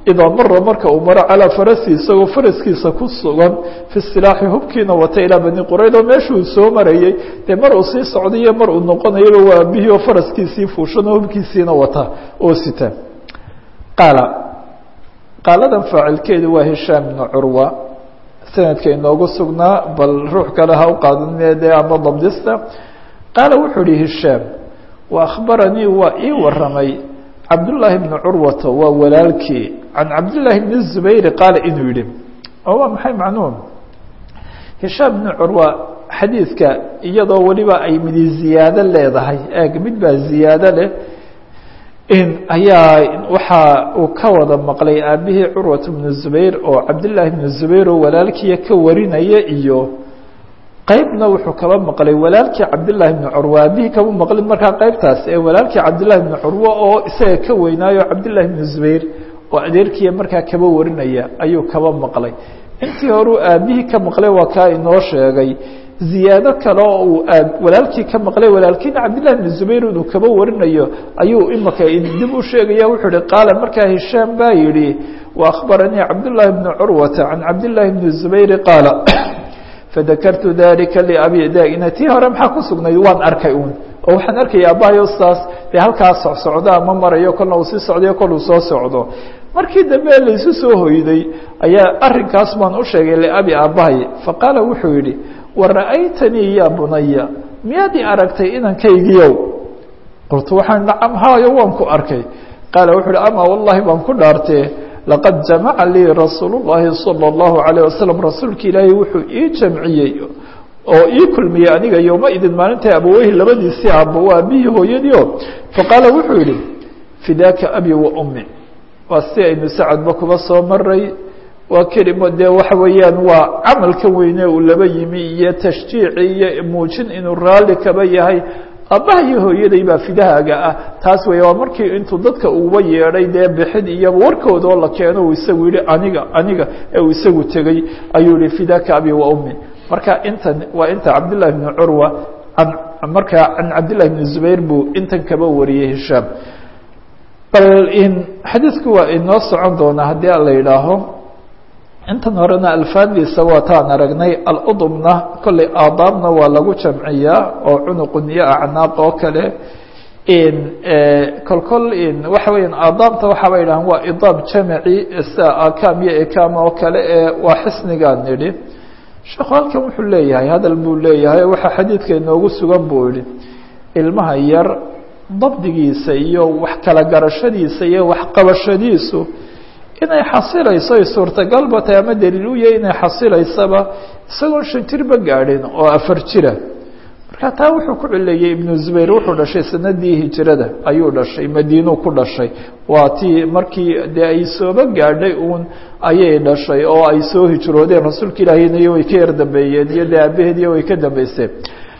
idaa mara marka uu maro calaa farasi isagoo faraskiisa ku sugan fi silaaxi hubkiina wata ilaa bani qurayda meeshuu soo marayey dee mar uu sii socdayo mar uu noqonayaba waa aabihii oo faraskiisii fuushanoo hubkiisiina wata oo sita qaala qaaladan faacilkeedu waa hishaam ibnu curwa sanadka inoogu sugnaa bal ruux kale ha u qaadanede ama dabdista qaala wuxuu ihi hishaam wa akhbaranii waa ii waramay cabdullaahi bni curwata waa walaalkii can cabdillaahi bni zubayri qaala inuu yihi oo waa maxay macnuum hishaam bni curwa xadiidka iyadoo weliba ay midi ziyaado leedahay eeg mid baa ziyaado leh in ayaa waxa uu ka wada maqlay aabihii curwat bnu zubayr oo cabdillaahi bnu zubayr oo walaalkiiya ka warinaya iyo qeybna wuxuu kaba maqlay walaalkii cabdillaahi bni curwa aabihii kama maqlin markaa qeybtaas ee walaalkii cabdillahi bni curwa oo isaga ka weynaayo cabdillahi bni zubayr oo adeerkiiya markaa kaba warinaya ayuu kaba maqlay intii horeu aabihii ka maqlay waa kaa inoo sheegay ziyaado kale oo uu walaalkii ka maqlay walaalkiina cabdillahi bni zubayr inuu kaba warinayo ayuu imaka dib u sheegaya wuxuu ihi qaala markaa hishaam baa yidhi wa akhbaranii cabdullaahi bni curwata can cabdillaahi bni zubayri qaala fadakartu dalika liabi daina tii hore maxaa ku sugnayd waan arkay uun oo waxaan arkaya abahayo saas dee halkaa socsocdo ama marayo kolna uu sii socdayo kol uu soo socdo markii dambe laysu soo hoyday ayaa arrinkaas baan u sheegay liabi aabahay faqaala wuxuu yidhi wara'aytanii yaa bunaya miyaad i aragtay inankaygiiow qultu waxaan nacam haayo waan ku arkay qaala wuxuu uhi ama wallahi baan ku dhaartee laqad jamaca lii rasuulu llaahi sala allahu calayh wasalam rasuulka ilaahay wuxuu ii jamciyey oo ii kulmiyey aniga yowma idin maalintai abaweyhi labadiisii aabbo waa aabihii hooyadii o faqaala wuxuu yihi fidaaka abi wa ummi waa si aynu sacadba kuba soo maray waa kelimo dee waxa weeyaan waa camalka weyne uu laba yimi iyo tashjiici iyo muujin inuu raalli kaba yahay aabbaha iyo hooyaday baa fidahaaga ah taas weeye waa markii intuu dadka uba yeedhay dee bixid iyo warkooda oo la keeno uu isagu yihi aniga aniga ee uu isagu tegey ayuu yihi fidaka abi wa ummi marka intan waa inta cabdillahi bni curwa an markaa can cabdillahi bni zubayr buu intan kaba wariyey hishaam bal in xadiidku waa inoo socon doonaa haddii a la yidhaaho intan horena alfaaddiisa waataan aragnay aludubna kolley aadaabna waa lagu jamciyaa oo cunuqun iyo acnaaq oo kale kolkol waxa weya aadaabta waxaaba yidhahan waa idaab jamaci sida akam iyo ekam oo kale ee waa xisnigaan nidhi sheekhu halkan wuxuu leeyahay hadal buu leeyahay waxaa xadiidka inoogu sugan buu yihi ilmaha yar dabdigiisa iyo wax kala garashadiisa iyo waxqabashadiisu inay xasilayso ay suurtagalba tahay ama daliil u yahay inay xasilaysaba isagoon shan jirba gaadhin oo afar jira marka taa wuxuu ku cileeyey ibnu zubayr wuxuu dhashay sanadii hijrada ayuu dhashay madiinuu ku dhashay waa tii markii dee ay sooba gaadhay uun ayay dhashay oo ay soo hijroodeen rasuulka ilaahiyna way ka yar dambeeyeen iyo dee aabaheediyo way ka dambeyseen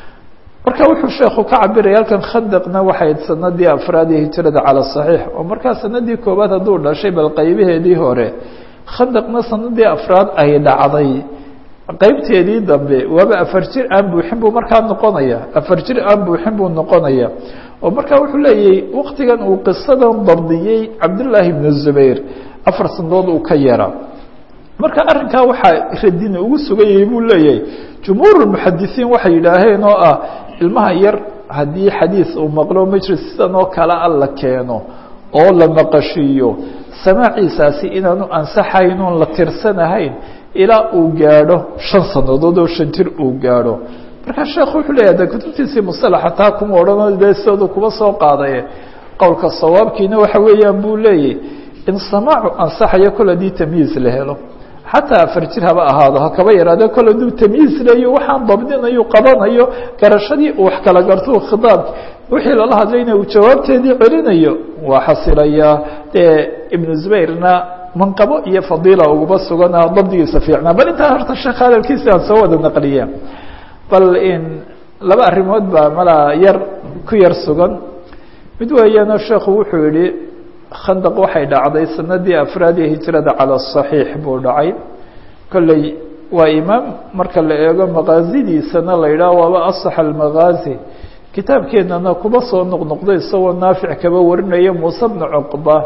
marka wuxuu sheekhu ka cabiraya halkan khandaqna waxay sanadii afraad ee hijrada cala saxiix oo markaa sanadii koowaad hadduu dhashay bal qaybaheedii hore khandaqna sanadii afraad ay dhacday qeybteedii dambe waaba afar jir aan buuxin buu markaa noqonaya afar jir aan buuxin buu noqonaya oo markaa wuxuu leeyahay waktigan uu qisadan dabdiyey cabdullaahi bnu zubayr afar sanadood uu ka yeera marka arrinkaa waxaa radina ugu sugan yahay buu leeyahay jumhuur muxadisiin waxay yidhaaheen oo ah ilmaha yar haddii xadiis uu maqlo majlis sidan oo kale a la keeno oo la maqashiiyo samaaciisaasi inaanu ansaxayn oon la tirsanahayn ilaa uu gaadho shan sanadood oo shan jir uu gaadho markaa sheekhu wuxuu leeyahy de kutubtiisii musalaxa taa kuma odhanoo dee sidoodu kuba soo qaadaye qowlka sawaabkiina waxa weeyaan buu leeyahy in samaacu ansaxayo kol haddii tamyiiz la helo xataa afar jir haba ahaado ha kaba yaraade kol hadduu tamyiiz leeyo waxaan dabdinayo qabanayo garashadii uu wax kala garto khitaabki wixii lala hadlayna uu jawaabteedii celinayo waa xasilayaa dee ibnu zubayrna manqabo iyo fadiila ugaba sugana dabdigiisa fiicnaa bal intaa horta sheekh hadalkiisi aan soo wada naqliya bal in laba arrimood baa malaa yar ku yar sugan mid weeyaano sheekhu wuxuu yihi khandaq waxay dhacday sanadii afraad ee hijrada cala saxiix buu dhacay kolley waa imaam marka la eego maqaasidiisana la yidhaah waaba asax almaqaazi kitaabkeennana kuma soo noqnoqdo isagoo naafic kaba warinaya muuse bna cuqba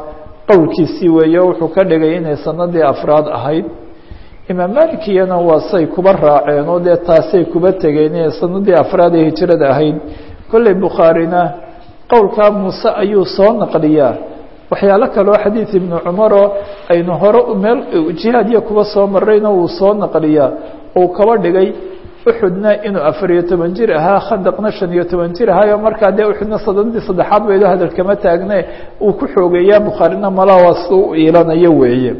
qowlkiisii weeye wuxuu ka dhigay inay sanadii afraad ahayd imaam malikiyana waa say kuba raaceen oo dee taasay kuba tegeen inay sanadii afraad ee hijrada ahayd kolley bukhaarina qowlkaa muuse ayuu soo naqliyaa waxyaalo kaleo xadiid ibnu cumaroo aynu hore meel jihaadiya kuba soo marayna wuu soo naqliyaa uu kaba dhigay uxudna inuu afariyo toban jir ahaa khandaqna shan iyo toban jir ahaayo markaa dee uxudna sanadii saddexaad baydo hadal kama taagne uu ku xoogeeyaa bukhaarina malaa waa sida u iilanayo weeye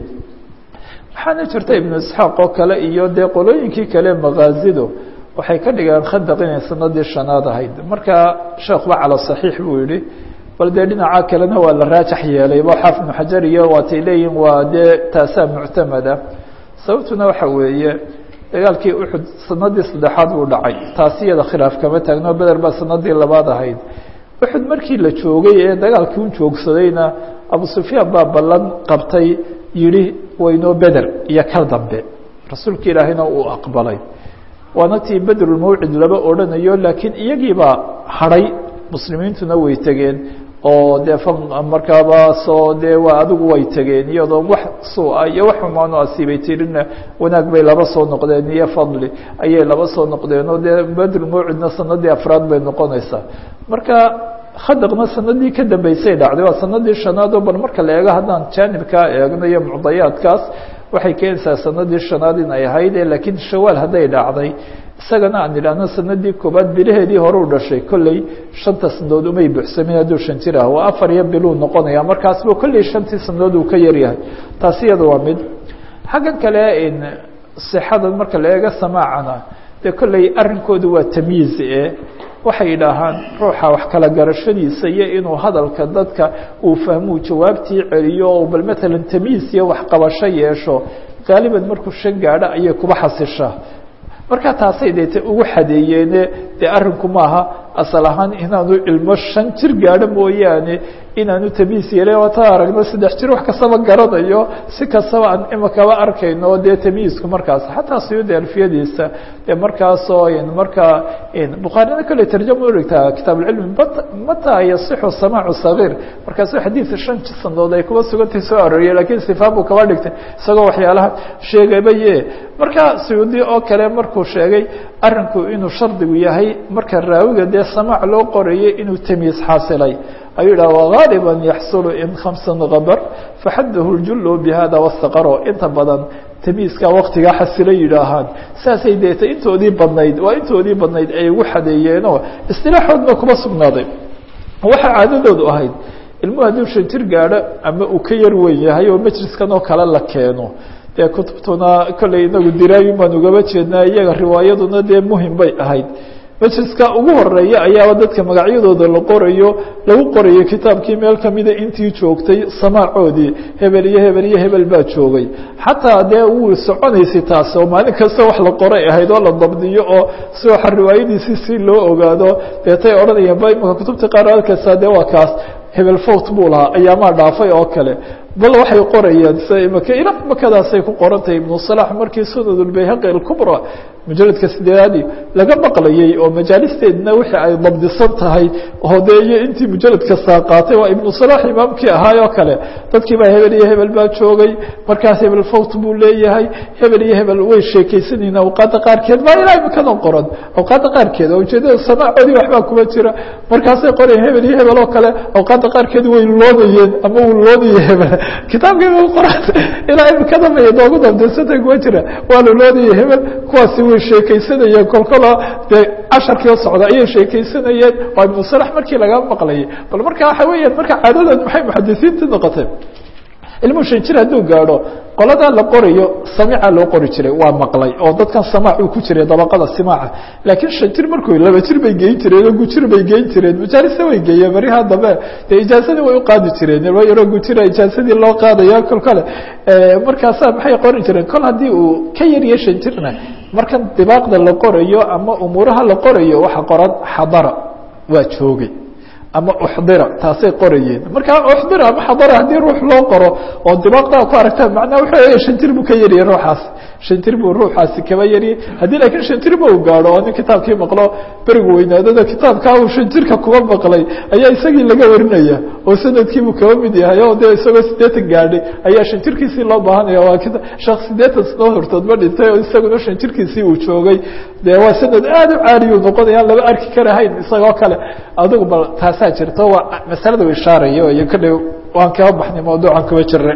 waxaana jirta ibnu isxaaq oo kale iyo dee qolooyinkii kale makaazidu waxay ka dhigeen khandaq inay sanadii shanaad ahayd markaa sheekhuba cala saxiix buu yihi bal dee dhinaca kalena waa la raajax yeelay ba xaafid ibnu xajar iyo waatay leeyihin waa dee taasaa muctamada sababtuna waxa weeye dagaalkii uxud sanadii saddexaad buu dhacay taasi iyada khilaaf kama taagno beder baa sanadii labaad ahayd uxud markii la joogay ee dagaalkii u joogsadayna abu sufyaan baa ballan qabtay yihi waynoo beder iyo kal dambe rasuulka ilaahayna uu aqbalay waana tii bedrulmawcid laba odhanayo laakiin iyagiibaa hadhay muslimiintuna way tegeen oo dee markaaba soo dee waa adigu way tegeen iyadoo wax sua iyo wax xumaano asiibay tirina wanaag bay laba soo noqdeen iyo fadli ayay laba soo noqdeen oo dee bedrulmawcidna sanadii afraad bay noqonaysaa marka khadaqna sanadii ka dambeysay dhacday waa sanadii shanaad oo bal marka la eego haddaan jaanibkaa eegno iyo mucdayaadkaas waxay keenaysaa sanadii shanaad in ay ahayd laakiin shawaal hadday dhacday isagana aan idhaahno sanadii koobaad bilaheedii hore u dhashay kolley shanta sanadood umay buuxsamin hadduu shan jir ah waa afar iyo biluu noqonaya markaasba kolley shantii sanadood uu ka yaryahay taasi iyada waa mid xaggan kale sixadan marka la eego samaacana dee kolley arrinkoodu waa tamyiiz e waxay yidhaahaan ruuxa wax kala garashadiisa iyo inuu hadalka dadka uu fahmuu jawaabtii celiyo oo bal matalan tamyiis iyo waxqabasho yeesho gaaliban markuu shan gaadho ayay kuba xasishaa marka taasay deete ugu xadeeyeene dee arrinku maaha asal ahaan inaanu ilmo shan jir gaadho mooyaane inaanu tamiis yeelay oo ta aragno saddex jir wax kastaba garanayo si kastaba aan imakaba arkayno dee tamiisku markaas xataa suyuudi alfiyadiisa dee markaasoo markaa bukhaarina kale tarjama urigtaa kitaab اlcilmi mataa yasixu samaacu sagiir markaasuu xadiidka shan sanadood ay kuba sugantay soo arooriyay lakiin sifaa buu kaba dhigtay isagoo waxyaalaha sheegabaye marka suyuudi oo kale markuu sheegay arinku inuu shardigu yahay marka raawiga dee samaac loo qorayay inuu tamiis xaasilay ayuu yidhah wغaaliba yaxsulu in khamsa gabar faxadahu اljulu bihada wastaqaro inta badan tamiiska waktigaa xasilo yidhaahaan saasay deetay intoodii badnayd waa intoodii badnayd ay ugu xadeeyeenoo istilaaxoodna kuma sugnaaday waxaa caadadoodu ahayd ilmuhu hadduu shan jir gaadho ama uu ka yar weyn yahay oo majliskan oo kale la keeno dee kutubtuna kolley inagu diraayin baan ugaba jeednaa iyaga riwaayaduna dee muhim bay ahayd majliska ugu horeeya ayaaba dadka magacyadooda la qorayo lagu qorayo kitaabkii meel kamida intii joogtay samaacoodii hebel iyo hebel iyo hebel baa joogay xataa dee wuu soconaysay taas oo maalin kasta wax la qoray ahayd oo la dabdiyo oo si waxa riwaayadiisi si loo ogaado deetay odhanayeen ba imaka kutubta qaar arkaysaa dee waa kaas hebel fort buu lahaa ayaamaa dhaafay oo kale bal waxay qorayaan s imaka ila makadaasay ku qorantahay ibnu salax markii sunadulbayhaqi alkubra mujaladka sideedaadii laga maqlayay oo majaalisteedna wixii ay dabdisan tahay oo dee iyo intii mujalad kastaa qaatay waa ibnu salax imaamkii ahaay oo kale dadkii baa hebel iyo hebel baa joogay markaas hebel fort buu leeyahay hebel iyo hebel way sheekaysanayeen awqaadda qaarkeed maa ilaa imikadan qoran awqaadda qaarkeed oo ujeedada samaacoodii waxbaa kuma jira markaasay qorayeen hebel iyo hebel oo kale awqaadda qaarkeed way loodayeen ama uu loodaya hebel kitaabkii qoran ilaa imikada bay noogu dabdirsanta kuma jira waa la loodaya hebel kuwaasi way sheekaysanayeen kolkola dee casharkii oo socda ayay sheekaysanayeen waa ibnu salax markii laga maqlayay bal marka waxa weeyaan marka caadadan maxay muxadisiinta noqotay ilmuhu shan jir hadduu gaadho qoladaa la qorayo samiica loo qori jiray waa maqlay oo dadkan samaac uu ku jiray dabaqada simaaca laakiin shan jir markuu laba jir bay geyn jireen oo gujir bay geyn jireen majaalista way geeyeen beriha dambe dee ijaasadii way u qaadi jireen yaroo gujira ijaasadii loo qaadayo kol kale markaasaa maxay qori jireen kol haddii uu ka yarya shan jirna markan dibaaqda la qorayo ama umuuraha la qorayo waxa qoran xadara waa joogay ama uxdira taasay qorayeen marka uxdira ama xadara haddii ruux loo qoro oo dibaaqdaa ku aragtaan macnaa wuxuu shan jir buu ka yariyay ruuxaasi shan jir buu ruuxaasi kaba yariyay haddii laakiin shan jirba uu gaadho oo nin kitaabkii maqlo berigu weynaadada kitaabkaa uu shan jirka kuba maqlay ayaa isagii laga warinaya oo sanadkiibuu kaba mid yahay oo dee isagoo siddeetan gaadhay ayaa shan jirkiisii loo baahanaya waa sheekh siddeetan sano hortood ma dhintay oo isaguna shan jirkiisii uu joogay dee waa sanad aada u caaliyu noqonaya aan laba arki karahayn isagoo kale adigu bal taasaa jirto waa masalada u ishaaraya iyo kadhow waan kaba baxnay mawduucan kuba jiray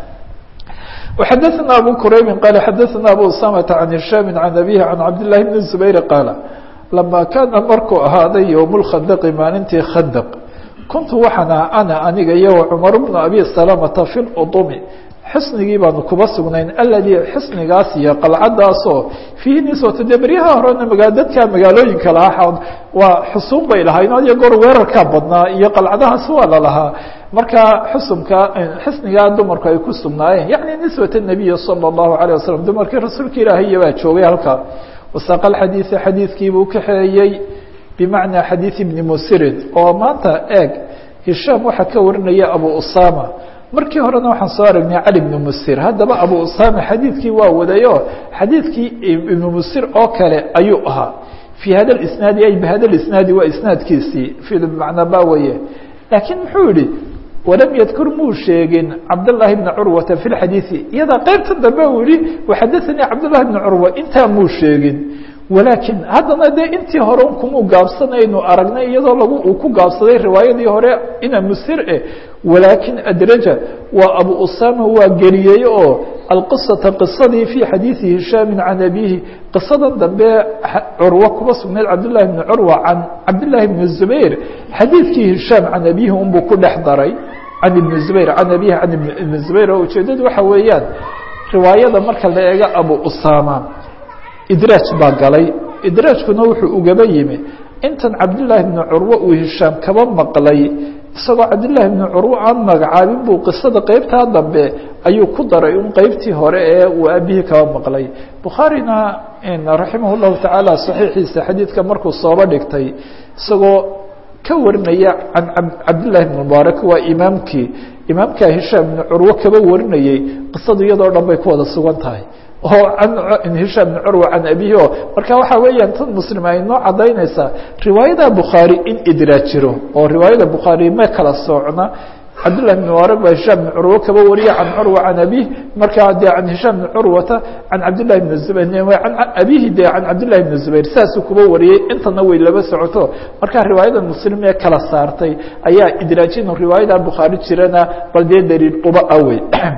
وxadثna abو qraybi qال xadثna abو usامة عan هiشhاm عan abيه عan cabd للahi بن زbayr qاaل لama kaana markuu ahaaday yوم الkhandqi maalintii khandq kuntu waxaan ana aniga iyo cmar بن abi سلامةa في اطmi xisnigii baanu kuba sugnayn aladii xisnigaas iyo qalcadaasoo fiihi niswata dee beryaha horena magaa dadka magaalooyinka lahaa waa xusuun bay lahayn adiyo goor weerarkaa badnaa iyo qalcadahaas waa la lahaa marka xusumka xisnigaa dumarku ay ku sugnaayeen yacni niswat nabiyi salى الlahu عalيه wasalam dumarkii rasuulka ilaahiya baa joogay halkaa wasaaqa xadiiثa xadiidkiibuu kaxeeyey bimacnaa xadiiث ibni musirin oo maanta eeg hishaam waxaa ka warinaya abu usama markii horena waxaan soo aragnay cali ibnu musir haddaba abu usama xadiidkii waa wadayo xadiidkii ibnu musir oo kale ayuu ahaa fii hada isnaadi ay bihada isnaadi waa isnaadkiisii bimacnaa ba weye laakiin muxuu yihi walam yadkur muu sheegin cabdالlahi bna curwata fi xadiiثi iyada qeybta dambe uu yihi waxadaثanii cabdالlahi bna curwa intaa muu sheegin walaakin haddana dee intii hore kumuu gaabsanaynu aragnay iyadoo lagu uu ku gaabsaday riwaayadii hore ina musir eh walaakin adraja waa abu usama waa geliyey oo alqiصaةa qisadii fii xadiiثi hishaami can abihi qisadan dambe curwo kuba sugnayd cabdالlahi bni curwa can cabdالlahi bni zubayr xadiidkii hishaam can abihi unbuu ku dhex daray can ibni zubayr can abihi can ibni zubayr oo ujeedadu waxa weeyaan riwaayada marka la eego abu usama idraaj baa galay idraajkuna wuxuu ugaba yimi intan cabdالlahi bni curwo uu hishaam kaba maqlay isagoo cabdالlahi bni curwo aan magacaabin buu qisada qeybtaa dambe ayuu ku daray un qeybtii hore ee uu aabihii kaba maqlay bukhaarina raximah الlahu taعaalى صaxiixiisa xadiidka markuu sooba dhigtay isagoo ka warinaya can cabdالlahi bn mubaarak waa imaamkii imaamkaa hishaam bni curwo kaba warinayey qisadu iyadoo dhan bay ku wada sugan tahay oo an hishaam bn curwa can abihi o marka waxa weeyaan tan muslim ay noo cadaynaysaa riwaayada bukhaari in idraaj jiro oo riwaayada bukhaari ma kala soocna cabdالlahi بn mubaarak baa hishaam bn curwo kaba wariya can curwa can abih markaa dee can hishaam bn curwata can cabdillahi bn zubayr an abihi de can cabdillahi bn zubayr saasuu kuba wariyey intana way laba socoto markaa riwaayada muslim ee kala saartay ayaa idraajin riwaayada bukhaari jirana bal dee daliil uba awey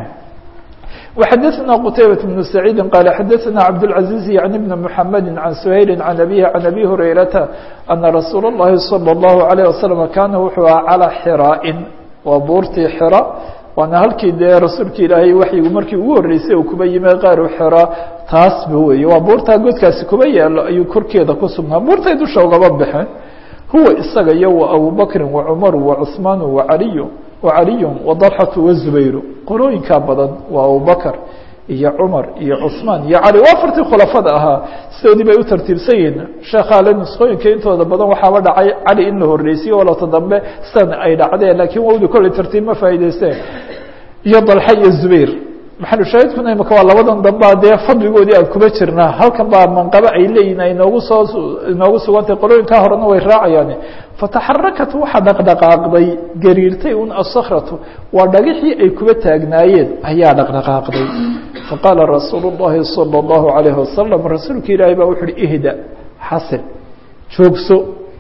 وxadثna qتaybaة بن سعيid qال xadثna cabdالعaزيز عن بن محamد عن سhayل عن أbيه عن أbي هurayرaةa أنa رasuul الlahi صلى الlaه عليه وسلم kana wuxuu aha calى xrاءin waa buurtii xra waana halkii dee rasuulka ilaahay waxyigu markii ugu horeysay uu kuba yimi qaaru xra taasba wey waa buurtaa godkaasi kuba yaalo ayuu korkeeda ku sugnaa buurtay dusha ugaba baxeen huwa isaga iyo wa abubakri وacmaru وcثmaan وعaliy وعaliy وطلxaة وزubayr qolooyinkaa badan waa abubakr iyo cumar iyo cثmaan iyo cali waa afartii khulafada ahaa sidoodii bay u tartiibsan yihiin sheekhaale nusqooyinka intooda badan waxaaba dhacay cali in la horeysiyo oo lata dambe sidan ay dhacdeen lakin wawdi kolley tartiib ma faa'idaysteen iyo dalxa iyo zubayr maxalushaahidkuna imaka waa labadan dambaa dee fadligoodii aan kuba jirnaa halkan baa manqabo ay leeyihin ay noogu soo inoogu sugantay qolooyinkaa horena way raacayaan fataxarakat waxaa dhaqdhaqaaqday gariirtay un asakratu waa dhagixii ay kuba taagnaayeen ayaa dhaqdhaqaaqday faqaala rasuulu الlahi salى الlahu عalayه wasalam rasuulka ilaahay baa wuxu uhi ihda xasil joogso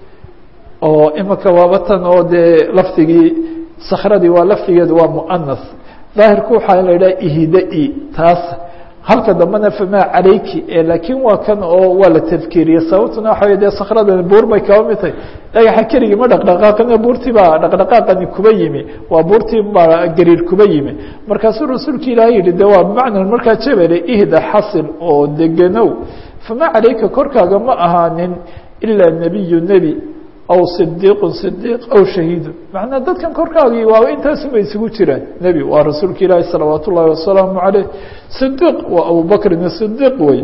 oo imaka waabatan oo dee lafdigii sakradii waa lafdigeedu waa muanas daahirku waxaa la idhaha ihda-i taas halka dambena famaa calayki laakiin waa kan oo waa la tafkiiriye sababtuna waxa wey dee sakradan buur bay kaba mid tahay dhagaxa keligii ma dhaqdhaqaaqina buurtii baa dhaqdhaqaaqani kuba yimi waa buurtii baa gariir kuba yimi markaasuu rasuulka ilaahay yihi de waa bimacna markaa jebele ihda xasil oo deganow famaa calayka korkaaga ma ahaanin ilaa nebiyu nebi aw صdiiqu صdiiq aw shahiidu macnaa dadkan korkaagii waa intaasuma isugu jiraan nebi waa rasuulka ilaahi salawaat ullahi wasalaamu عaleyh صdiiq waa abubakrin صdiiq wey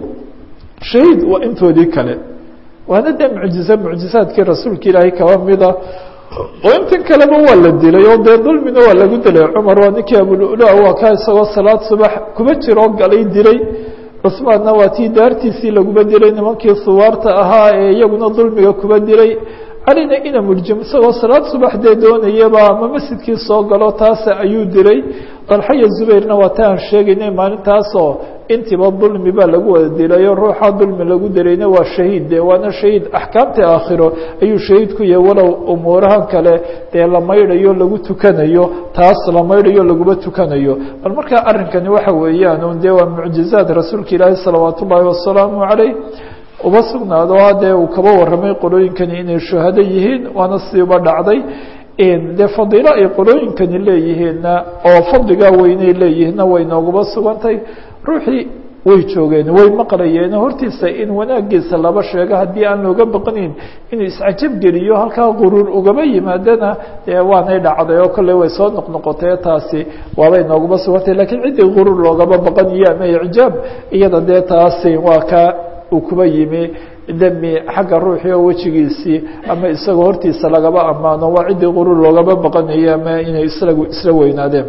shahiid waa intoodii kale waana dee mucjize mucjizaadkii rasuulka ilaahay kaba mida oo intan kaleba waa la dilay oo dee dulmina waa lagu dilay cumar waa ninkii abulula waa ka isagoo salaad subax kuma jiroo galay dilay cusmaanna waa tii daartiisii laguma dilay nimankii suwaarta ahaa ee iyaguna dulmiga kuba dilay calina ina murjim isagoo salaad subax dee doonayaba ama masjidkii soo galo taas ayuu dilay dalxaya zubayrna waa ta aan sheegaynay maalintaasoo intiiba dulmi baa lagu wada dilayo ruuxa dulmi lagu dilayna waa shahiid de waana shahiid axkaamta aakhiro ayuu shahiid ku yahay walow umuurahan kale dee la maydhayo lagu tukanayo taas la maydhayo laguma tukanayo bal markaa arrinkani waxa weeyaan un dee waa mucjizaad rasuulka ilaahi salawaat ullaahi wasalaamu calayh uba sugnaado dee uu kaba warramay qolooyinkani inay shuhado yihiin waana siiba dhacday dee fadiilo ay qolooyinkani leeyihiinna oo fadligaa weynay leeyihiinna way nooguba sugantay ruuxii way joogeen way maqlayeen hortiisa in wanaagiisa laba sheego haddii aan looga baqanayn inuu iscajab geliyo halkaa quruur ugaba yimaadana dee waanay dhacday oo kolley way soo noqnoqotay taasi waabay noogaba sugantay lakiin ciddii quruur loogaba baqanayo ama icjaab iyada dee taasi waa ka uu kuba yimi demi xagga ruuxii oo wejigiisii ama isagoo hortiisa lagaba ammaano waa ciddii quruur loogaba baqanayo ama inay isla isla weynaadeen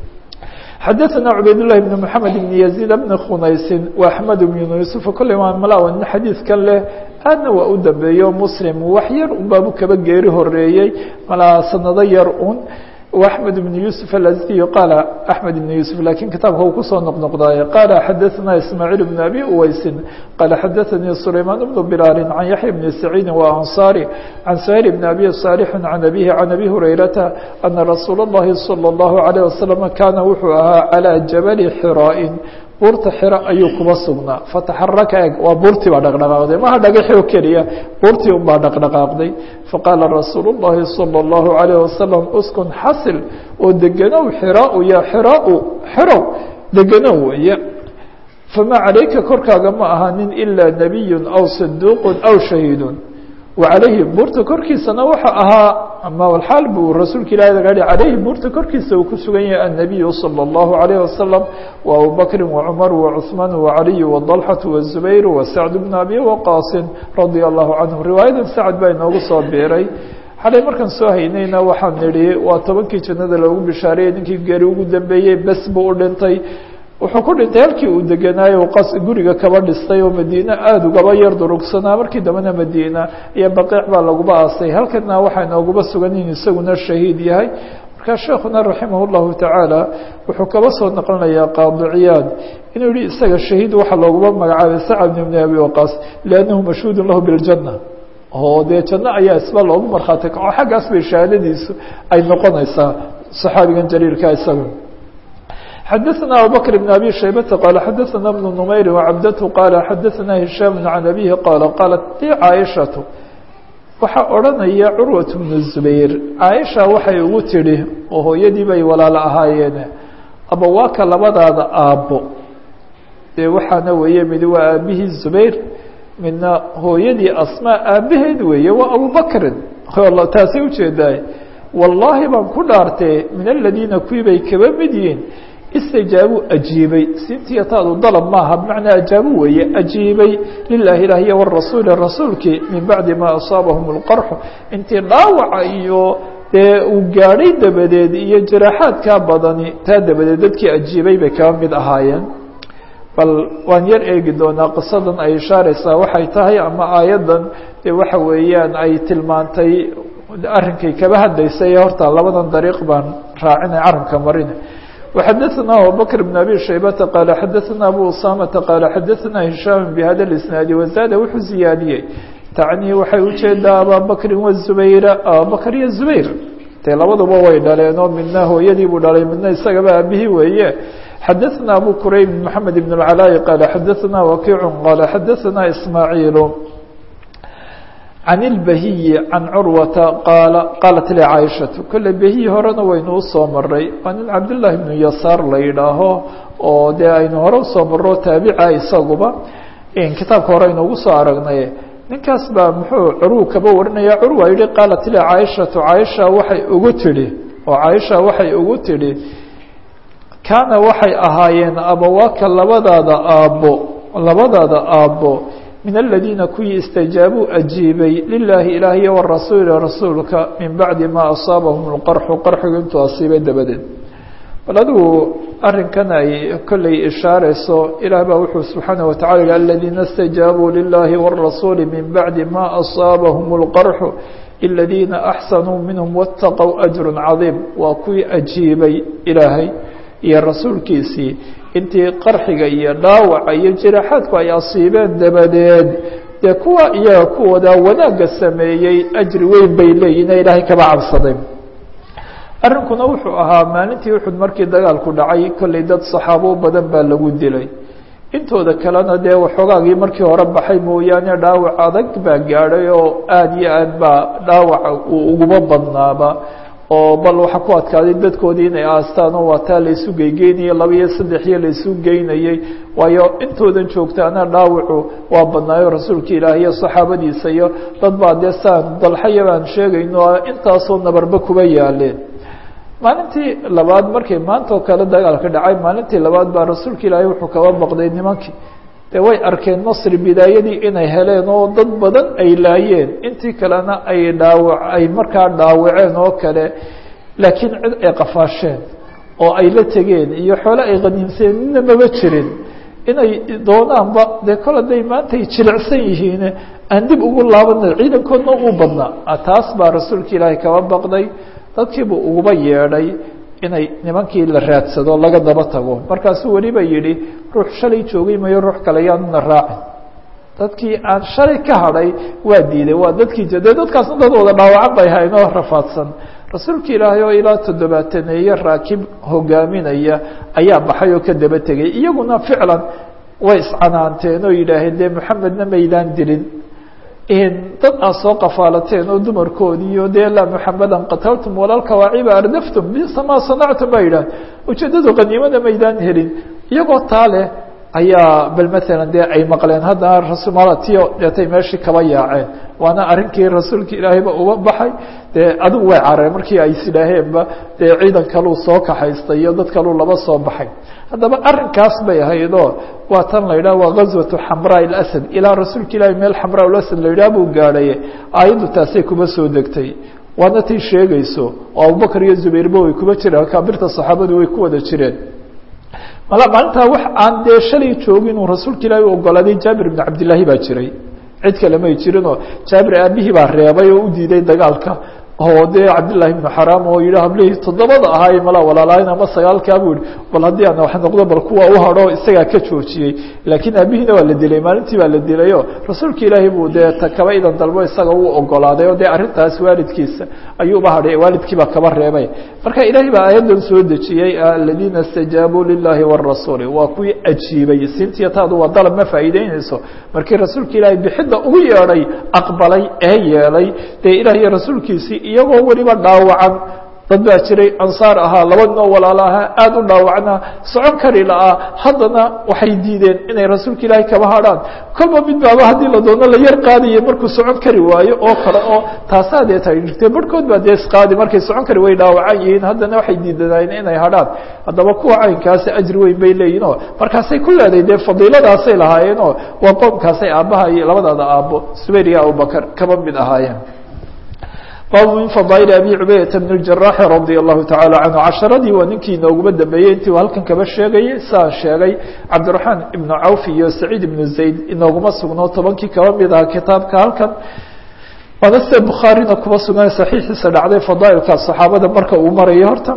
xadaثna cubayd لlahi بn mحamed بn يزيid bn khunaysi وaxmed بn yuسufa kolley waa malawa nin xadiidkan leh aadna waa u dambeeyo muslim wax yar un baabu kaba geeri horeeyey malaa sanado yar un وأحmed بن يوسف الأزدي qال أحmed بن يوسف lakiن kitaabka uu kusoo noqnoqdaay qال xadaثna إسmاعيل بن أbي uweysi qال xadaثnي سليمان بن بلال عن yaحيى بن سعيid وأنصاري عن سهيل بن أbي صالح عن أbيه عن أbي هريرةa أنa رasuul الlahi صلى الله عليه وسلم kana wuxuu ahaa عalى جبل xrاء buurta xiro ayuu kuba sugnaa fataxaraka eg waa buurtii baa dhaqdhaqaaqday maha dhagaxi oo keliya buurtii un baa dhaqdhaqaaqday faqaala rasuulu الlahi salى الlahu عalيه wasalam uskun xasil oo deganow xiraau ya xiraau xirow deganow weeye famaa calayka korkaaga ma ahaanin ilaa nebiyu aw saduuq aw shahiidu wacalayhi buurta korkiisana waxa ahaa ama alxaal buu rasuulka ilahi laga hi calayhi buurta korkiisa uu ku sugan yahay annabiyu salى اllahu عalayه wasalam wa abubakri wacumar wacuثmaan wacaliy wadalxaةu wazubayr wasacd bn abi waqaasin radia allahu canhum riwaayadan sacd baa inoogu soo biiray xalay markaan soo haynayna waxaan nidhi waa tobankii jannada loogu bishaariyey ninkii geeri ugu dambeeyey bes buu u dhintay wuxuu ku dhintay halkii uu degenaayo qas guriga kaba dhistay oo madiine aada ugaba yar durugsanaa markii dambena madiina iyo baqiic baa laguba aasay halkana waxaa inoogaba sugan in isaguna shahiid yahay markaa sheekuna raximah llahu tacaala wuxuu kaba soo naqlinayaa qaadiciyaad inuu yihi isaga shahiid waxaa looguma magacaabay sacd bn abi waqaas liannahu mashhuudun lahu biاljanna oo dee janno ayaa isba loogu markhaati kaco xaggaas bay shahaadadiisu ay noqonaysaa saxaabigan jaliilka isaga xadaثna abubakr بn abi shaybata qaala xadaثna bnu numayri wacabdatu qaala xadaثna hishaam can abihi qaala qaalat li caaishatu waxaa odhanaya curwat bnu zubayr caaisha waxay ugu tidhi oo hooyadii bay walaalo ahaayeen abawaaka labadaada aabbo dee waxaana weeye mid waa aabihii zubayr midna hooyadii asmaa aabaheed weeye waa abubakrin taasay ujeedaay wallaahi baan ku dhaartee min aladiina kuwii bay kaba mid yihiin istajaabuu ajiibay sintiyataadu dalab maaha bimacnaa ajaabu weeye ajiibay lilaahi ilaah iyo warasuuli rasuulkii min bacdi maa asaabahum اlqarxu intii dhaawaca iyo dee uu gaadhay dabadeed iyo jaraaxaadkaa badani taa dabadeed dadkii ajiibay bay kaba mid ahaayeen bal waan yar eegi doonaa qisadan ay ishaareysaa waxay tahay ama aayaddan dee waxa weeyaan ay tilmaantay arrinkay kaba hadlaysay horta labadan dariiq baan raacinay carabka marina وxadثna abubكر بن abي شhaybةa qال xadثna abو usamةa qال xadثna هiشhاm bhada الاسناaد وزاad wuxuu ziyaadiyey tacnii waxay ujeedaa ababakri وزubayra abubakr iyo زubayr dee labaduba way dhaleen oo midna hooyadii buu dhalay midna isagaba aabihii weeye xadثna abu qurayb محamed بن العلاء qال xadثna وkiع qال xadثna إسmاعيل can ilbahiyi can curwata qaala qaalat li caaishatu kolle behiyi horena waynu usoo maray waa nin cabdillaahi bnu yasaar la yidhaaho oo dee aynu hore usoo marro taabica isaguba kitaabka hore aynu ugu soo aragnay ninkaas baa muxuu curwu kaba warinaya curwa yihi qaalat li caaishatu caaisha waxay ugu tidhi oo caaisha waxay ugu tidhi kaana waxay ahaayeen abawaaka labadaada aabbo labadaada aabbo min aladiina kuwii istajaabuu ajiibay lilaahi ilaahiy warasuuli rasuulka min bacdi maa asaabahum lqarxu qarxigu intuu asiibay dabadeed bal adigu arrinkan ay kolley ishaarayso ilaah baa wuxuu subxaanaه watacala yihi aladiina اstajaabuu lilahi wاrasuuli min bacdi ma asaabahum اlqarxu iladiina axsanuu minhum wاtaqow ajru cadiim waa kuwii ajiibay ilaahay iyo rasuulkiisii intii qarxiga iyo dhaawaca iyo jiraaxaadku ay asiibeen dabadeed dee kuwa iyaga kuwooda wanaagga sameeyey ajri weyn bay leeyihin ee ilaahay kaba cabsaday arrinkuna wuxuu ahaa maalintii uxud markii dagaalku dhacay kolley dad saxaabo badan baa lagu dilay intooda kalena dee waxoogaagii markii hore baxay mooyaane dhaawac adag baa gaadhay oo aada iyo aad baa dhaawaca uu uguba badnaaba oo bal waxaa ku adkaaday dadkoodii inay aastaan oo waataa laysu geygeynayay laba iyo saddex iyo laysu geynayey waayo intoodan joogtaana dhaawacu waa badnaayo rasuulka ilaah iyo saxaabadiisa iyo dad baa dee saan dalxaya baan sheegayno intaasoo nabarba kuba yaaleen maalintii labaad markay maanta oo kale dagaalka dhacay maalintii labaad baa rasuulka ilaahay wuxuu kaba baqday nimankii dee way arkeen nasri bidaayadii inay heleen oo dad badan ay laayeen intii kalena ay dhaawac ay markaa dhaawaceen oo kale laakiin cid ay qafaasheen oo ay la tegeen iyo xoole ay qaniimseen midna maba jirin inay doonaanba dee kol hadday maantay jilicsan yihiin aan dib ugu laabana ciidankoodna uu badnaa taas baa rasuulka ilaahay kaba baqday dadkiibuu uguba yeedhay inay nimankii la raadsado laga daba tago markaasuu weliba yidhi ruux shalay joogay mayo ruux kale yaanuna raacin dadkii aan shalay ka hadhay waa diiday waa dadkii dee dadkaasna dad wada dhaawacan bay haynoo rafaadsan rasuulka ilaahay oo ilaa toddobaataneeye raakib hogaaminaya ayaa baxay oo ka daba tegay iyaguna ficlan way iscanaanteen oo yidhaaheen dee maxamedna maydaan dilin dad aad soo qafaalateen oo dumarkoodiiyo dee laa muxamadan qataltum walalkawaaciba ardaftum bisa maa sanactum baa yidhah ujeeddadu qaniimada maydaan helin iyagoo taa leh ayaa bal maalan dee ay maqleen haddana rasumalatiyo deetay meeshii kaba yaaceen waana arrinkii rasuulka ilaahayba uga baxay dee adigu way careen markii ay isidhaaheenba dee ciidan kaluu soo kaxaystay iyo dad kaluu laba soo baxay haddaba arrinkaas bay ahaydoo waa tan la yidhah waa gazwatu xamraa ilasad ilaa rasuulka ilaahay meel xamraa ilasad la yidhah buu gaadhay aayaddu taasay kuba soo degtay waana tay sheegayso oo abubakar iyo zubayrba way kuba jireen kaabirta saxaabadu way ku wada jireen maalintaa wax aan dee shalay joogin uu rasuulka ilaahay u ogolaaday jaabir ibn cabdillaahi baa jiray cid kale may jirinoo jaabir aabihii baa reebay oo u diiday dagaalka oo dee cabdillaahi ibnu xaraam oo yidhi hablihii toddobada ahaay mala walaalayn ama sagaalkaa buu yihi bal haddii aan wax noqdo bal kuwa u hadho isagaa ka joojiyey laakiin aabihiina waa la dilay maalintii baa la dilayo rasuulka ilaahay buu dee ta kaba idan dalbo isaga u ogolaaday oo dee arrintaas waalidkiisa ayuuba hadhay waalidkii baa kaba reebay marka ilaahay baa aayaddan soo dejiyey aladiina istajaabuu lilahi warasuuli waa kuwii ajiibay siintiya taadu waa dalab ma faa'iideynayso markii rasuulka ilaahay bixidda ugu yeedhay aqbalay ee yeelay dee ilaah iyo rasuulkiisii iyagoo weliba dhaawacan dad baa jiray ansaar ahaa laba ninoo walaalo ahaa aada u dhaawacnaa socon kari la'aa haddana waxay diideen inay rasuulka ilaahay kaba hadhaan kolba mid baaba haddii la doono la yar qaadaya markuu socon kari waayo oo kale oo taasaa dee tay jirtay barhkood baa dee isqaadi markay socon kari way dhaawacan yihiin haddana waxay diidanaayeen inay hadhaan haddaba kuwa caynkaasi ajri weyn bay leeyihin oo markaasay ku leeday dee fadiiladaasay lahaayeen oo waa qoomkaasay aabbaha iyo labadaada aabbo subayr iyo abubakar kaba mid ahaayeen baabu min fadaail abi cubaydata bn اjaraaxi radia allahu tacala canhu casharadii waa ninkii inooguma dambeeyey intii halkan kaba sheegayay saan sheegay cabdiraxmaan ibnu cawf iyo saciid ibnu zayd inooguma sugno tobankii kaba mid aha kitaabka halkan waana sida bukhaarina kuba sugan saxiixiisa dhacday fadaailka saxaabada marka uu marayo horta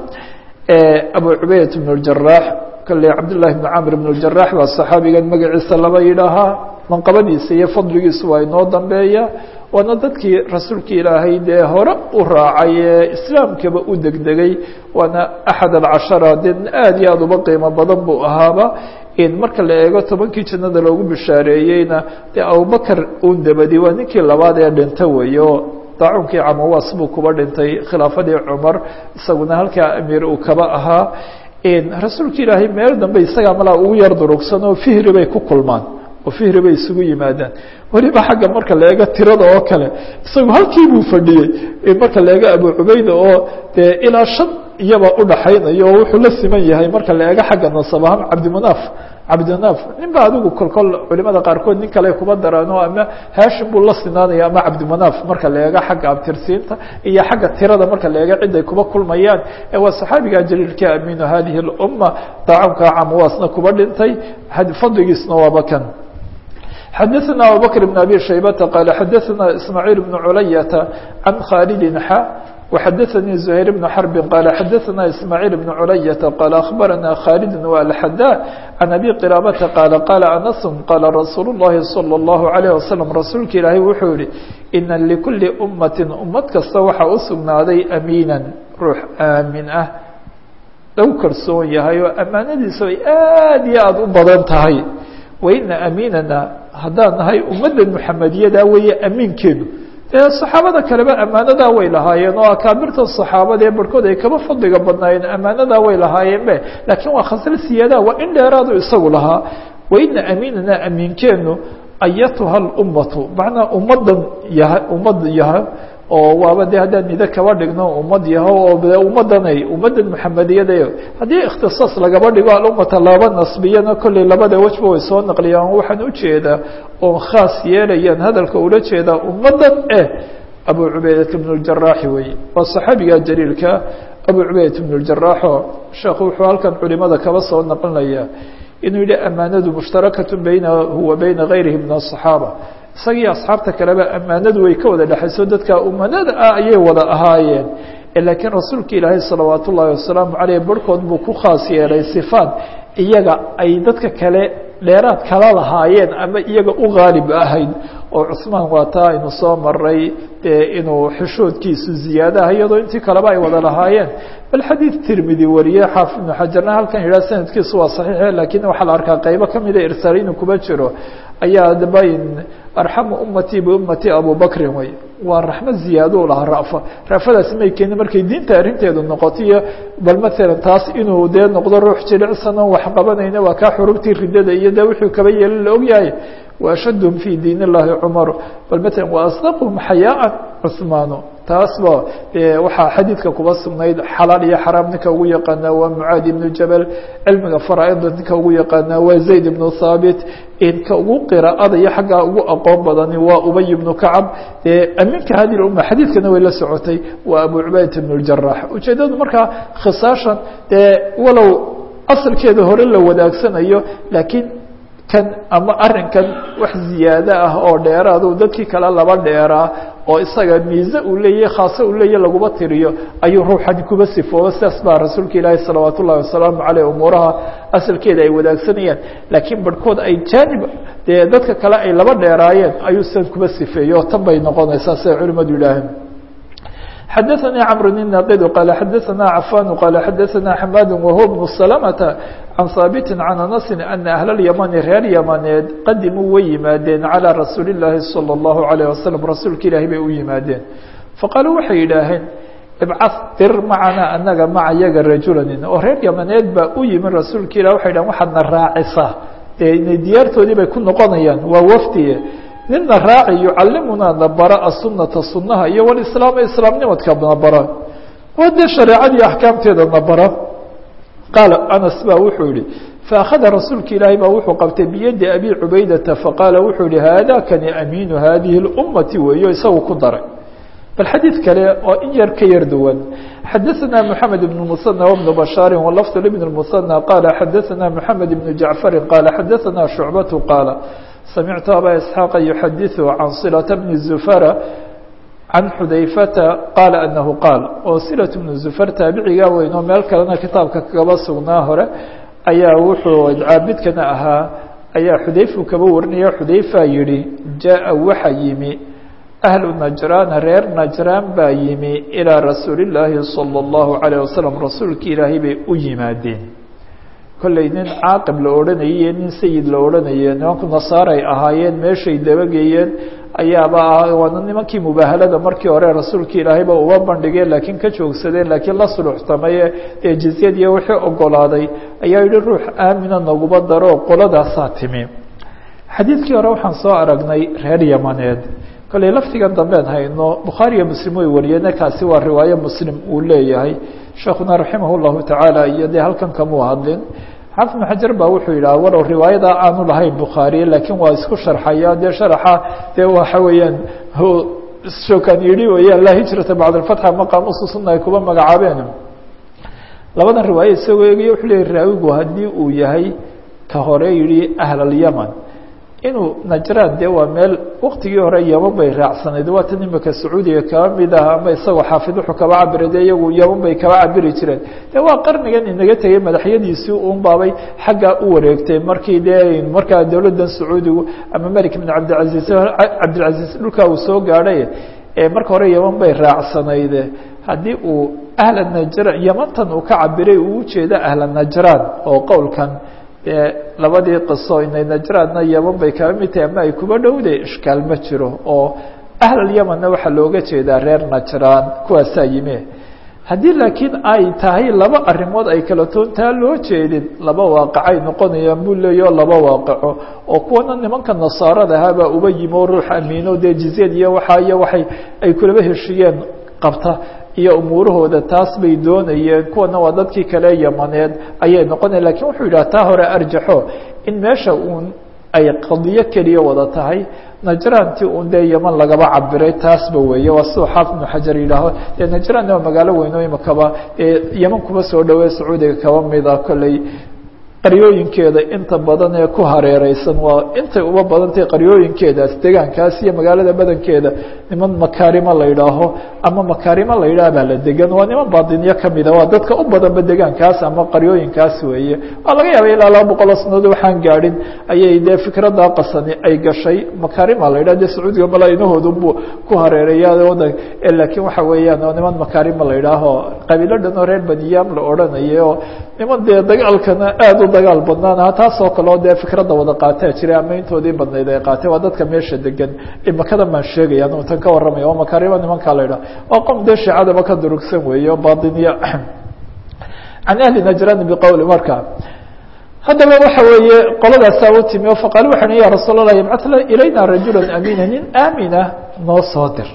abu cubaydat bn اjaraax kale cabdillahi bn camr bn اjaraax baa saxaabigan magaciisa laba yidhaahaa manqabadiisa iyo fadligiisu waa inoo dambeeya waana dadkii rasuulka ilaahay dee hore u raacay ee islaamkaba u degdegay waana axad alcashara dee aada iyo aada uba qiimo badan buu ahaaba marka la eego tobankii jannada loogu bishaareeyeyna dee abubakar uun dabadi waa ninkii labaad ee dhinta weeye oo daacunkii camawaas buu kuba dhintay khilaafadii cumar isaguna halkaa amiir uu kaba ahaa rasuulka ilaahay meel dambe isagaa malaa ugu yar durugsan oo fihri bay ku kulmaan oo fihri bay isugu yimaadaan weliba xagga marka la eego tirada oo kale isagu halkii buu fadhiyey marka la eego abu cubayda oo dee ilaa shan iyaba udhaxaynayo oo wuxuu la siman yahay marka la eego xagga nasab ahaan cabdimunaaf cabdinaaf nin ba adigu kolkol culimada qaarkood nin kale kuba daraano ama hashim buu la sinaanaya ama cabdimanaaf marka la eego xagga abtirsiinta iyo xagga tirada marka la eego cid ay kuba kulmayaan ee waa saxaabiga jaliilka aminu hadihi اlumma daacunka camwaasna kuba dhintay fadligiisna waaba kan xadaثna abubakr بn abi shaybata qaala xadaثna ismaaعiil bn culayata can khaalidi xa وxadaثnii زhayr بن xرb qال xadaثna ismاعيل بن عuلyة qال أخbarana khالد والxdا عن أbي qراabةa qال qال أنس qال رasuul الlahi صلى الله عليه وسلم rasuulka ilaahay wuxuu yihi إna لكuli أmaة umad kasta waxaa u sugnaaday أmiinا ruux aamin ah lagu kalsoon yahay oo amaanadiisu ay aad iyo aad u badan tahay وإna أmiinana haddaan nahay ummadda محamediyada weeye amiinkeedu dee saxaabada kaleba ammaanadaa way lahaayeen oo akaabirta saxaabada ee barhkood ay kaba fadliga badnaayeen ammaanadaa way lahaayeen be laakiin waa khasal siyaadaha waa in dheeraadu isagu lahaa waina amiinana amiinkeenu ayatuha lummatu macnaa ummadan yaha ummad yaha oo waaba de haddaan nida kaba dhigno ummad yaho oo de ummadanay ummaddan maxamediyada haddii ikhtisaas lagaba dhigo alummata laba nasbiyana kolley labada wejba way soo naqliyaan waxaan ujeedaa oon khaas yeelayaan hadalka ula jeedaa ummadan eh abu cubaydata bn اjaraaxi wey waa saxaabiga jaliilka abu cubaydat bn اjaraaxo sheekhu wuxuu halkan culimada kaba soo naqlinaya inuu yihi amaanadu mushtarakatu baynahu wa bayna gayrihi min aلصaxaaba isagii asxaabta kaleba ammaanadu way ka wada dhexayso dadka umanada ah ayay wada ahaayeen laakiin rasuulka ilaahay salawaat ullaahi wasalaamu caleyh barhkood buu ku khaas yeelay sifaat iyaga ay dadka kale dheeraad kala lahaayeen ama iyaga u qaalib ahayd oo cusmaan waa taa aynu soo maray inuu xishoodkiisu ziyaadaha iyadoo intii kaleba ay wada lahaayeen bal xadiid tirmidi wariye xaafid ibnu xajarna halkan yidhaha sanadkiisu waa saxiixe lakiin waxaa la arkaa qaybo kamida irsaal inuu kuba jiro ayaa dabayn arxamu ummatii biummatii abubakrin wey waa raxmo ziyaado u lahaa rafa rafadaasi may keenin markay diinta arrinteedu noqoto iyo bal maalan taas inuu dee noqdo ruux jilicsan oon wax qabanayna waa kaa xurubtii ridada iyo dee wuxuu kaba yeelin la ogyahay waashadhum fi diin اllahi cumar bal maalan waasdaqhum xayaaan cusmaano taasba waxaa xadiidka kuba sugnayd xalaal iyo xaraam ninka ugu yaqaanaa waa mucaadi ibnu jabal cilmiga faraaida ninka ugu yaqaanaa waa zayd ibnu thaabit inka ugu qiraa'ada iyo xaggaa ugu aqoon badani waa ubay ibnu kacab aminka hadi umma xadiidkana way la socotay waa abu cubaydat ibn اljarax ujeedadu markaa khisaashan dee walow asalkeeda hore la wadaagsanayo laakiin kan ama arinkan wax ziyaado ah oo dheeraadu dadkii kale laba dheeraa oo isaga miise uu leeyahy khaase uu leeyahy laguma tiriyo ayuu ruuxani kuba sifooba sidaas baa rasuulka ilaahi salawaat ullahi wasalaamu caleyh umuuraha asalkeeda ay wadaagsanayaan laakiin barhkood ay jaanib dee dadka kale ay laba dheeraayeen ayuu sidan kuba sifeeyo oo tan bay noqonaysaa siday culimadu yidhaaheen xadaثnي cمر الناqd qال xadaثna cفاn qال xadaثna حmاd وهو بن سلمة عن haaبت عن أنس أن أهل اليمن reer ymaneed qadimuu way yimaadeen عalى رasuuل الlahi صلى الله عليه وسلم rasuulka ilahi bay u yimaadeen faqالوا waxay yidhaaheen ibcث dir macana anaga maca yaga rajulanin oo reer ymaneed baa u yimi rasuulka ilah waxay dhahen waxaadna raacisaa dee diyaartoodii bay ku noqonayaan waa wfdiye nina raaci yucalimunaa nabara asunata sunaha iyo walislaama islaamnimadka nabara oo dee shareecadii axkaamteeda nabara qaala anas ba wuxuu yihi faakhada rasuulka ilaahay baa wuxuu qabtay biyadi abi cubaydata faqaala wuxuu yihi haadakani amiinu hadihi اlummati weeyo isagu ku daray bal xadiid kale oo in yar ka yar duwan xadaثna mحamed بن المثنى وبن بشhاaر ولفظ لبن المثنى qال xadaثna mحamed بن جaعفر qال xadaثna شhuعبة qاaل سمعت أbا إسحاaq يحadiث عن صلة بن زفر عن xudayفةa qاaل أنه qاaل oo صلة بن زفر taabiciga weyn oo meel kalena kitaabka kaba sugnaa hore ayaa wuxuu caabidkana ahaa ayaa xudayfu kaba warinaya xudayfa yihi jaaءa waxa yimi أهل نجrاn reer نجrاn baa yimi إilىa rasuuل اللaahi صلى الله عليه وسلم rasuulki ilaahay bay u yimaadeen kollay nin caaqib la odhanayay iyo nin sayid la odhanaya nimanku nasaaray ahaayeen meeshay dabageeyeen ayaaba ah waana nimankii mubaahalada markii hore rasuulka ilaahayba uba bandhigeen laakiin ka joogsadeen laakiin la suluxtamaye dee jizyad iyo wixii ogolaaday ayaa yihi ruux aamina naguba daro qoladaasaa timi xadiidkii hore waxaan soo aragnay reer yamaneed kollay laftigan dambeed hayno bukhaariyo muslim way wariyeen kaasi waa riwaayo muslim uu leeyahay sheekuna raximah llahu tacaala iyo dee halkan kamuu hadlin xafid bn xajar baa wuxuu yidhaha walow riwaayada aanu lahayn bukhaariye laakiin waa isku sharxaya dee sharaxa dee waxa weeyaan shokan yidhi weeyaan laa hijrata bacd alfatxa maqaamusu sunna ay kuba magacaabeen labadan riwaaya isagoo eegaya wuxuu leeyay raawigu haddii uu yahay ka hore yidhi ahl alyaman inuu najraan dee waa meel waktigii hore yaman bay raacsanayd waa tan imika sacuudiga kaba mid ah ama isagoo xaafid wuxuu kaba cabira de iyagu yaman bay kaba cabiri jireen de waa qarnigan inaga tegey madaxyadiisii un baabay xaggaa u wareegtay markii dee markaa dowladdan sacuudigu ama melik bin cabdilcaziiz cabdilcaziiz dhulkaa uu soo gaadhay marka hore yaman bay raacsanayd haddii uu ahla najraan yamantan uu ka cabiray uu ujeeda ahla najraan oo qowlkan labadii qiso inay najraadna yaman bay kaba mid tahay ama ay kuba dhowday ishkaal ma jiro oo ahlalymanna waxaa looga jeedaa reer najraan kuwaasaa yime haddii laakiin ay tahay laba arrimood ay kala toontaa loo jeedin laba waaqacay noqonayaan buu leeyaho laba waaqaco oo kuwana nimanka nasaarada ahaabaa uba yimi oo ruux amiino dee jizyad iyo waxaa iyo waxay ay kulaba heshiiyeen qabta iyo umuurahooda taas bay doonayeen kuwana waa dadkii kale yamaneed ayay noqonaya lakin wuxuu yidhaha taa hore arjaxo in meesha uun ay qadiyo keliya wada tahay najraantii un dee yaman lagaba cabiray taasba weeye waa siduu xaafid ibnu xajar yidhaaho dee najraan waa magaalo weyn oo imakaba yaman kuma soo dhawey sacuudiga kaba mida kolley qaryooyinkeeda inta badan ee ku hareereysan waa intay uba badantay qaryooyinkeedaas degaankaas iyo magaalada badankeeda niman makaarimo la yidhaaho ama makaarimo la yidhaah baa la degan waa niman baadinyo kamida waa dadka u badanba degaankaas ama qaryooyinkaas weeye waa laga yaaba ilaa laba boqoloo sanadood waxaan gaadhin ayay dee fikraddaa qasani ay gashay makaarima la yidhah dee sacuudiga malaainahoodunbu ku hareereeya wadan laakiin waxa weeyaan oo niman makaarima la yidhaaho qabiilo dhan oo reer baniyaam la odhanayay oo niman dee dagaalkana aada u dagaal badnaanaha taasoo kaleo dee fikradda wada qaataa jiray ama intoodii badnayd ay qaatee waa dadka meesha degan imakadan baan sheegaya anu tan ka warramaya oo makaarima nimankaa la yidhaha waa qom dee shiicadaba ka durugsan weeye o baatiniya can ahli najraan biqowli marka haddaba waxa weeye qoladaasaa u timi o faqaal waxay hi ya rasuul allah yabcat ilayna rajula amiina nin aamina noo soo dir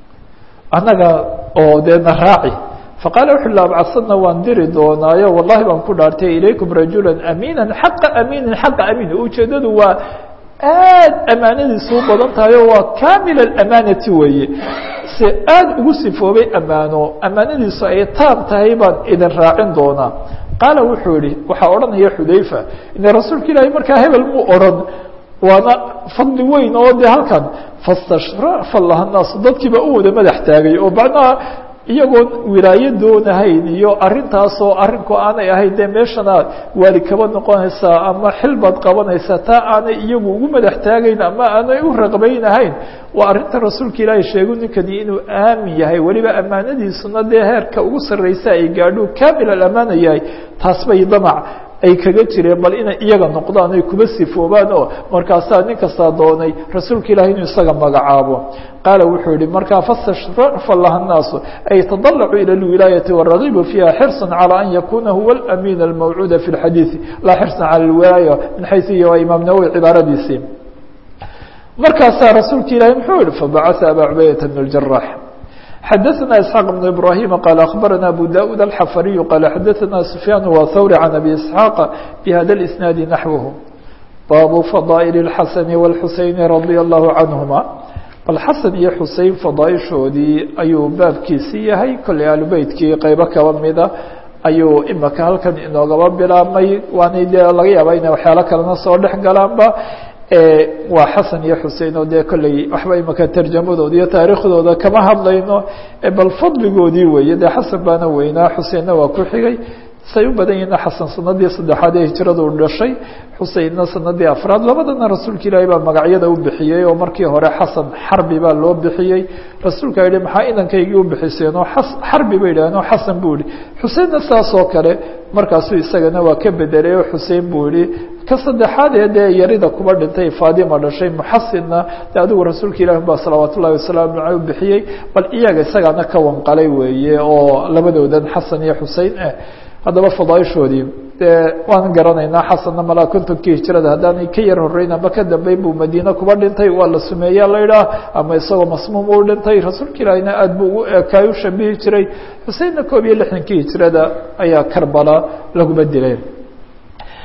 annaga oo dee na raaci faqaala wuxu la abcadsadna waan diri doonaayo wallahi baan ku dhaartay ilaykum rajula amiina xaqa amiinin xaqa amiin ujeedadu waa aad amaanadiisu u badan tahay oo waa kamil amaanati weeye se aada ugu sifoobay amaano amaanadiisu ay taab tahay baan idin raacin doonaa qaala wuxuu yihi waxaa odhanaya xudayfa ine rasuulka ilaahay markaa hebel muu odhan waana fadli weyn oo de halkan fastashrafa laha naasu dadkiiba u wada madax taagay oo macnaha iyagoon wilaayo doonahayn iyo arintaasoo arinku aanay ahayn dee meeshana waali kaba noqonaysaa ama xil baad qabanaysaa taa aanay iyagu ugu madax taagayn ama aanay u raqbaynahayn waa arrinta rasuulka ilaahay sheegu ninkani inuu aamin yahay weliba ammaanadiisuna dee heerka ugu sarreysa ay gaadho kamil alamaana yahay taas bay damac ay kaga jireen bal inay iyaga noqdaan ay kuba sifoobaan oo markaasaa nin kastaa doonay rasuulka ilahi inuu isaga magacaabo qaala wuxuu yihi markaa fastashrafa laha الnaasu ay tadalacuu ilى اlwilaayati waragibu fiiha xirصa calى an yakuna huwa اlamin almawcuuda fi اlxadiiثi laa xirصa calى اlwilaaya min xayثu iyo waa imaam nawowi cibaaradiisii markaasaa rasuulka ilahi muxuu yihi fabacaثa aba cubaydata bn اljarax xadaثna isxaaq بn ibrahima qaal akhbarana abu daud alxafariyu qaala xadaثana sufyaan wthawri can abi isxaaqa bihada اlisnaadi naxwhu baabu fadaa'il اlxasani wاlxuseyni radia allahu canhuma bal xasan iyo xusein fadaaishoodii ayuu baabkiisii yahay kolley aalubeytkii qeybo kaba mida ayuu imaka halkan inoogaba bilaabmay waana dee laga yaaba inay waxyaalo kalena soo dhex galaanba waa xasan iyo xusein oo dee kolley waxba imaka tarjamadooda iyo taariikhdooda kama hadlayno bal fadligoodii weeye dee xasan baana weynaa xuseinna waa ku xigay say u badan yihiina xasan sanadii saddexaad ee hijradu dhashay xuseinna sanadii afraad labadana rasuulka ilaahay baa magacyada u bixiyey oo markii hore xasan xarbi baa loo bixiyey rasuulka yihi maxaa inankaygii u bixiseen oo xarbi bay yidhahdeen oo xasan buu yihi xuseinna saas oo kale markaasuu isagana waa ka bedelay oo xusein buu yihi ka saddexaad ee dee yarida kuba dhintay faadima dhashay muxasinna de adigu rasuulka ilahi baa salawaat ullahi wasalaamu aleyh u bixiyey bal iyaga isagaana ka wanqalay weeye oo labadoodan xasan iyo xusein ah haddaba fadaaishoodii dee waan garanaynaa xasanna malaa kontonkii hijrada haddaanay ka yar horeyn ama ka dambeyn buu madiine kuba dhintay waa la sumeeyaa la idhaah ama isagoo masmuum u dhintay rasuulka ilaahina aad buu ugu eekaay u shabihi jiray xuseinna koob iyo lixdankii hijrada ayaa karbala laguma dilay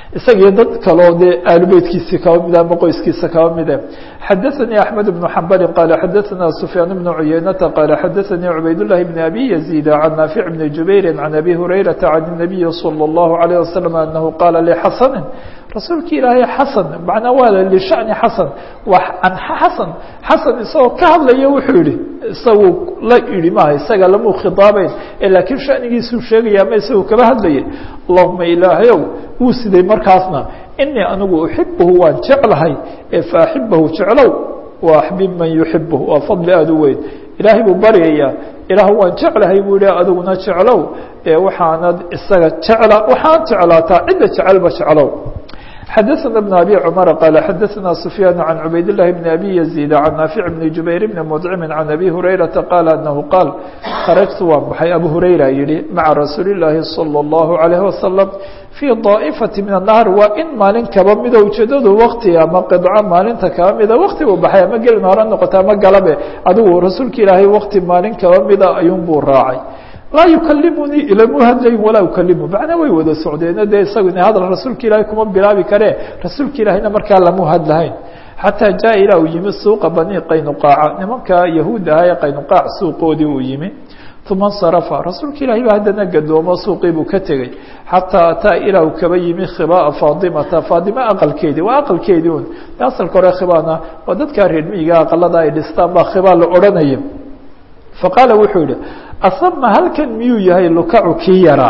isagiyo dad kaleo dee aalubeytkiisii kaba mida ama qoyskiisa kaba mide xadaثanii axmed بnu xambali qaala xadaثana sufyaan bnu cuyeynata qaala xadaثanii cubayd llahi bn abi yaziid can naafic bni jubayri can abi hurayrata can الnabiyi salى اllahu عalيه wasalam anahu qaala lxasani rasuulki ilaahay xasan macnaa waa lishani xasan waa an xasan xasan isagoo ka hadlaya wuxuu yihi isagu la idhi maaha isaga lamuu khitaabeyn laakiin shanigiisuu sheegaya ama isagu kaba hadlayay allahuma ilaahayow wuu siday markaasna inii anigu uxibuhu waan jeclahay ee faaxibahu jeclow wa axbib man yuxibuh waa fadli aada u weyn ilaahay buu baryayaa ilaah waan jeclahay buu yihi adiguna jeclow ee waxaanad isaga jecla waxaan jeclaataa cidda jecelba jeclow xadaثna بن abي cmر qال xadaثna سfyاn عan cubayd الlahi بn abi يزيد عan naafic بn jubayr bn mdcm عan abi hurayraةa qal anahu qaal kharajtu waan baxay abu hurayra yihi maca rasuuli الlahi salى الlahu عalيه wasalam fii طaa'ifati min الnahar waa in maalin kaba mida ujeedadu wakti ama qidco maalinta kaba mida wakti buu baxay ama gelin hore noqota ama galabe adigu rasuulka ilaahay wakti maalin kaba mida ayuun buu raacay laa yukalimunii ilamu hadlayn walaa ukalimu macnaa way wada socdeeno dee isagu ina hadal rasuulka ilaahay kuma bilaabi karee rasuulka ilaahayna markaa lamu hadlahayn xataa jaa ilaa uu yimi suuqa bani qaynuqaaca nimanka yahuud aha ee qaynuqaac suuqoodii uu yimi uma اnsarafa rasuulka ilahay baa haddana gadoomo suuqii buu ka tegey xataa ataa ilaa uu kaba yimi khibaa faadimata faadima aqalkeedii waa aqalkeedii un asalka hore khibaana waa dadkaa reer miyiga aqalada ay dhistaan baa khibaa la odhanaya faqaala wuxuu yihi asama halkan miyuu yahay lukacu kii yaraa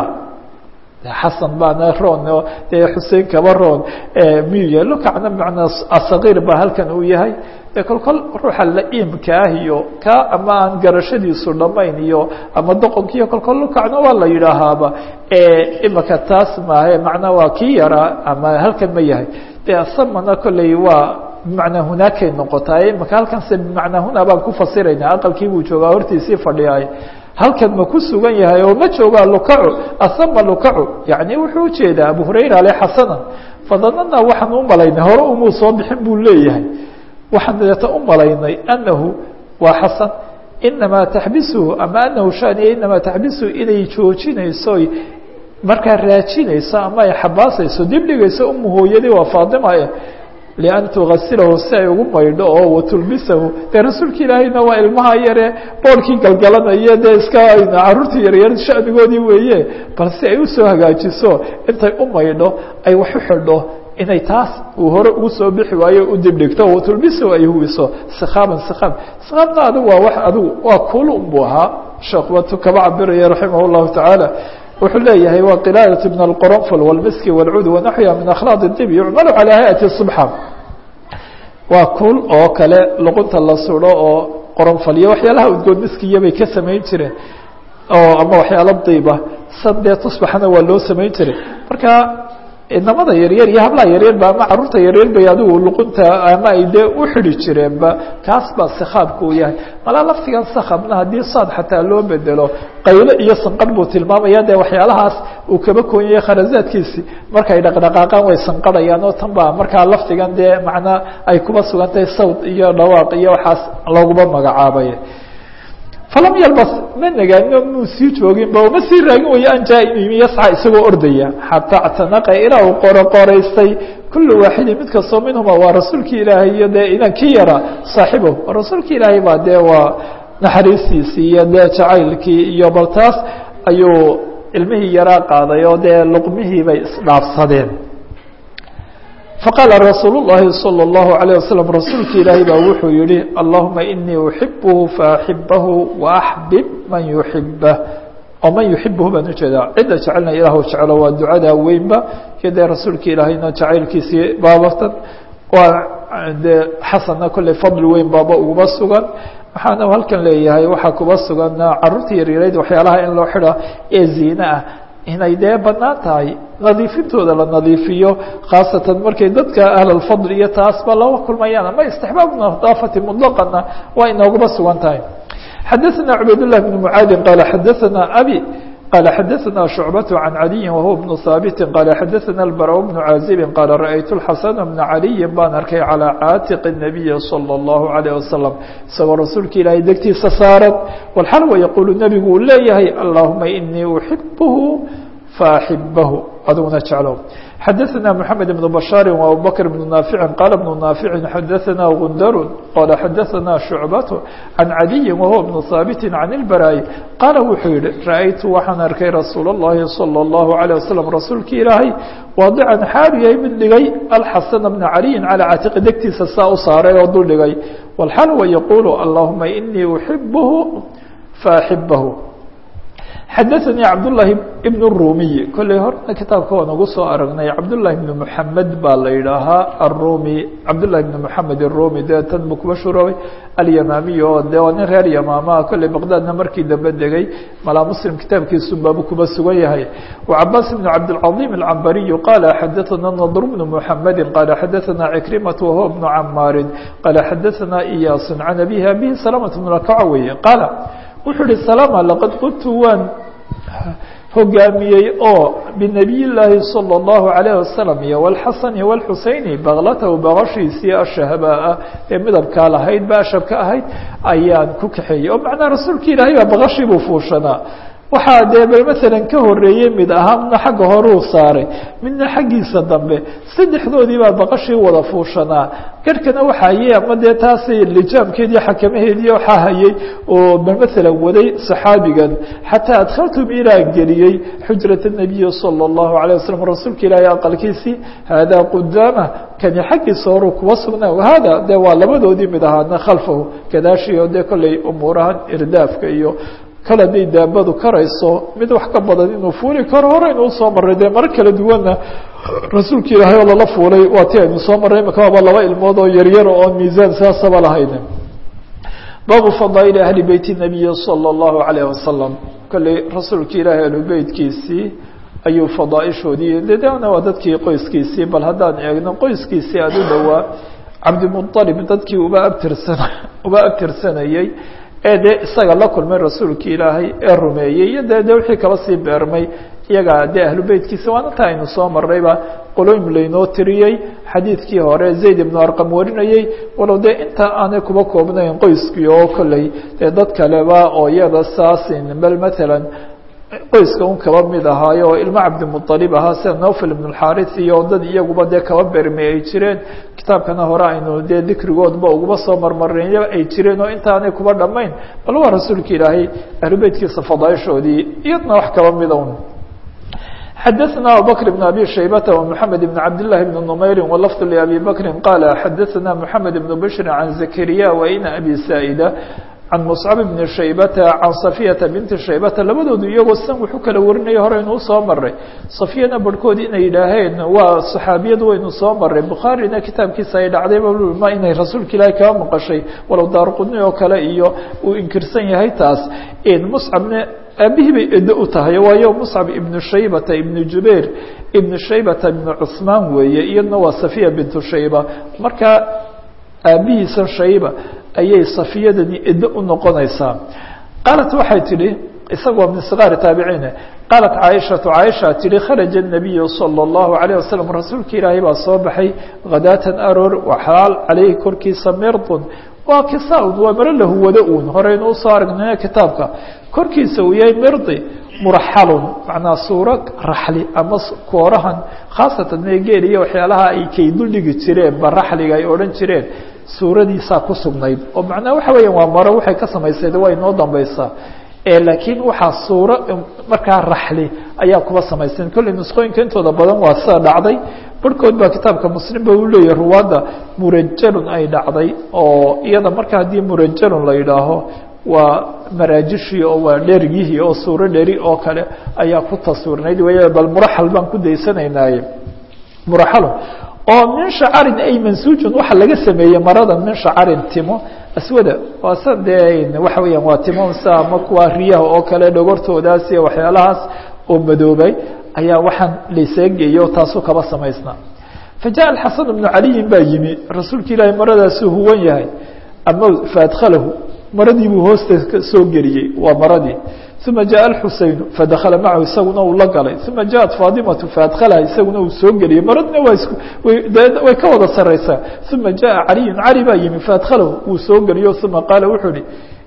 xasan baana roon oo dee xusein kaba roon miyuu yahay lukacna bmanaa asagiir baa halkan uu yahay de kol kol ruuxa la-iimka ah iyo ka ama aan garashadiisu dhamayn iyo ama doqonkiiyo kol kol lukacna waa la yidhaahaaba imaka taas maahe macnaa waa kii yaraa ama halkan ma yahay de asamana kolley waa bimacnaa hunaakay noqotaa imaka halkanse bimacnaa huna baan ku fasirayna aqalkii buu joogaa hortiisii fadhiyaay halkan ma ku sugan yahay oo ma joogaa lukacu asama lukacu yani wuxuu ujeedaa abu hurayra ale xasanan fadanana waxaan u malaynay hore umuu soo bixin buu leeyahay waxaan deeta u malaynay anahu waa xasan inamaa taxbisuhu ama anahu shaniya inamaa taxbisuhu inay joojinayso markaa raajinayso ama ay xabaasayso dib dhigayso umu hooyadii waa faadima eh lian tugasilahu si ay ugu maydho oo watulbisahu dee rasuulka ilaahayna waa ilmaha yare boorkii galgalanaya dee iska caruurta yaryar shanigoodii weeye bal si ay usoo hagaajiso intay u maydho ay wax u xidho inay taas uu hore ugu soo bixi waayo u dibdhigto watulbisahu ay huwiso sikaaban sikaab sikaabna adigu waa wax adigu waa kuul unbuu ahaa sheekh watu kaba cabiraya raximah llahu tacaala wuxuu leeyahay waa qilaalat min alqoronfol wاlmiski wاlcud wanaxwiha min akhlaaq الdib yucmalu calى hayati subxa waa kuul oo kale luqunta la sudo oo qoronfol iyo waxyaalaha udgoon miskiya bay ka samayn jireen oo ama waxyaalo diiba san dee tusbaxna waa loo samayn jiray marka inamada yaryar iyo hablaha yaryarba ama caruurta yaryar bay adigu luqunta ama ay dee u xidi jireenba kaas baa sikaabka uu yahay malaa laftigan sakabna haddii saad xataa loo bedelo qaylo iyo sanqarh buu tilmaamaya dee waxyaalahaas uu kaba koonyaya kharazaadkiisi markay dhaqdhaqaaqaan way sanqarhayaan oo tan baa markaa laftigan dee macnaa ay kuba sugan tahay sawd iyo dhawaaq iyo waxaas looguma magacaabay falam yalbas ma nagaanino muu sii jooginba ma sii raagin wayo an jaa-im yasca isagoo ordaya xataa actanaqa ilaa uu qoroqoraystay kulu waaxidin mid kastoo minhuma waa rasuulkii ilaahay iyo dee idan ki yara saaxibow rasuulka ilaahay baa dee waa naxariistiisii iyo dee jacaylkii iyo bal taas ayuu ilmihii yaraa qaaday oo dee luqmihii bay isdhaafsadeen faqaala rasuul الlahi salى الlahu عalيه waslm rasuulka ilaahay baa wuxuu yihi allahuma inii uxibuhu faaxibahu waaxbib man yuxibah oo man yuxibuhu baan ujeedaa cidda jecelna ilahu jeclo waa ducadaa weynba iyo dee rasuulka ilaahayna jacaylkiisii baabatan waa dee xasanna kolley fadli weyn baaba uguma sugan waxaana halkan leeyahay waxaa kuba sugan caruurta yaryarayd waxyaalaha in loo xidha ee ziine ah inay dee banaan tahay nadiifintooda la nadiifiyo khaasatan markay dadka ahlalfadl iyo taasba laba kulmayaan ama istixbaab nadaafati muطlaqana waa inooguma sugan tahay xadaثna cubayd لlah بn mعaadi qaala xadaثna abi qaala xadaثna شhucbaة عan عaliyi wahuwa بnu haabiti qaala xadaثna اlbarا بnu caazibi qaala raأytu الxasana بna عaliyi baan arkay calىa caatiq الnabiyi salى الlahu عalيه wasalam isagoo rasuulka ilaahay degtiisa saaran walxalwa yaquulu nebigu uu leeyahay allahuma inii uxibuhu faaxibahu adiguna jeclow xadaثna mحamed بن بشhاaر وabubكر بن ناaفع qال بن ناaفع xadaثna غundr qال xadaثna شhuعبة عن عadي وهو بن ثاaبت عن البراي qاaل wuxuu yihi raأytu waxaan arkay rasuul الlahi صلى الله عليه وسلم rasuulki ilaahay waadican xaalu yahay mid dhigay alxaسن بن عaliيi calى catiqi degtiisa saa u saaray oo dul dhigay wاlxal wa yquل اللهuma iنii أحibه فأحibه xadaثnي cabdاللahi بن الrumiي kolley horna kitaabka waan ugu soo aragnay cabdاللahi بن mحamed baa la yidhaahaa الrumi cabdالlahi بن mحamed الrumi dee tan buu kuba shuroobay alyamaamiy oo de waa nin reer yamaamaha kolley baqdadna markii dambe degay malaa muslim kitaabkiisun baabu kuba sugan yahay وcabaas بن cabdالcaظيم الcambariي qala xadaثna نضr بن mحamedi qala xadaثna عكrimaة وهو بن camaari qala xadaثna إyaas عan abihi abihi سلامة بن rakaca weeye qaala wuxuu ihi salama laqad qultu waan hogaamiyey oo binabiy llaahi salى اllahu عalayه wasalam iyo wاlxasani wاlxuseyni baklatahu baqashiisii ashahbaa ee midabkaa lahayd ba ashabka ahayd ayaan ku kaxeeyey oo macnaa rasuulka ilaahay baa baqashii buu fuushanaa waxaa dee bal masalan ka horeeyey mid ahaa midna xagga horuu saaray midna xaggiisa dambe saddexdoodii baa baqashii wada fuushanaa garhkana waxaa hayey ama dee taasi lijaamkeedii xakamaheedii waxaa hayey oo bal masalan waday saxaabigan xataa adkhaltum ilaa geliyey xujrat الnabiyi salى الlahu عalيه wasalam rasuulka ilaahay aqalkiisii haadaa qudaama kani xaggiisa horuu kuwa sugnaa wahada dee waa labadoodii mid ahaadna khalfahu gadaashii oo dee kolley umuurahan irdaafka iyo kale hadday daabadu karayso mid wax ka badan inuu fuuli karo hore inuu soo maray dee maro kala duwanna rasuulka ilaahay oo lala fuulay waa ti aynu soo marray imika waaba laba ilmood oo yaryar oon miisaan saasaba lahayn baabu fadaaili ahli beyti nabiyi salى اllahu عalayh wasalam kolley rasuulka ilaahay ahlubeytkiisii ayuu fadaaishoodii dedana waa dadkii qoyskiisii bal haddaan eegno qoyskiisii aada u dhowaa cabdimuطalib dadkii uba abtirsan uba abtirsanayey ee dee isaga la kulmay rasuulki ilaahay ee rumeeyey iyo dee de wixii kaba sii beermay iyaga dee ahlu beytkiisa waan inta aynu soo marrayba qoloym laynoo tiriyey xadiidkii hore zayd ibnu arqam warinayey walow dee inta aanay kuba koobnayn qoyskii oo kolley dee dad kaleba oo iyada saasin bal matalan qoyska un kaba mid ahaayo oo ilmo cabdimuطalib ahaa sida nofel ibn اxaris iyo dad iyaguba dee kaba bermay ay jireen kitaabkana hore aynu dee dikrigoodba uguba soo marmarnay ay jireen oo intaanay kuba dhamayn bal waa rasuulka ilaahay ahlubeytkiisa fadaaishoodii iyadna wax kaba mida un xadaثna abubakr بn abi shaybata ومحamed بn cabd لlahi بn نmayri wlfd لabi bakri qala xadaثna mحamed بn bshri can zakariya waina abi saa'ida can muscab bni shaybata can safiyata binti shaybata labadoodu iyagoo san wuxuu kala warinaya hore inuu soo maray safiyana barhkood inay yidhaaheen waa saxaabiyadu waynu soo maray bukhaarina kitaabkiisa ay dhacday ma inay rasuulka ilaahay kaba maqashay walow daarqudni oo kale iyo uu inkirsan yahay taas muscabna aabihii bay edo u tahay waayo muscab ibnu shaybata ibnu jubayr ibnu shaybata ibnu cusmaan weeye iyadna waa safiya bintu shayba marka aabihiisa shayba ayay safiyadani edo u noqonaysaa qaalat waxay tidhi isagoo min sikaari taabiciine qaalat caaishatu caaisha tihi kharaja الnabiyu salى اllahu عalيه wasalam rasuulka ilaahay baa soo baxay khadaatan aroor waxaal caleyhi korkiisa mirdun waa kisaun waa maro lahuwado uun horeynu usoo aragnay kitaabka korkiisa uu yahay mirdi muraxalun macnaa suuro raxli ama koorahan khaasatan meegeel iyo waxyaalaha ay kay duldhigi jireen ba raxliga ay odhan jireen suuradiisaa ku sugnayd oo macnaa waxa weeyaan waa maro waxay ka samaysayd waa inoo dambaysaa laakiin waxaa suuro markaa raxli ayaa kuba samaysan kolley nusqooyinka intooda badan waa sida dhacday barhkood baa kitaabka muslimba uu leeyahay ruwaadda murajalun ay dhacday oo iyada marka haddii murajalun la yidhaaho waa maraajishii oo waa dherigihii oo suuro dheri oo kale ayaa ku taswirnayd wey bal muraxal baan ku daysanaynaye muraxalun oo min shacarin ay mansuujun waxa laga sameeyey maradan min shacarin timo aswada waa sa dee waxa weeyaan waa timo sa ama kuwa riyaha oo kale dhogortoodaas iyo waxyaalahaas oo madoobay ayaa waxaan layseegeeyo taasuu kaba samaysnaa fajaءa xasan bnu caliyin baa yimi rasuulka ilaahay maradaasuu huwan yahay ama faadkhalahu maradii buu hoosta soo geliyey waa maradii uma jaءa اxuseyn fadakla macahu isaguna uu la galay uma jaءat faadimatu faadkalaha isaguna uu soo geliyey maradina waa is way ka wada sareysaa uma jaءa caliyu cali baa yimi faadkhalahu wuu soo geliyo uma qaala wuxuu ihi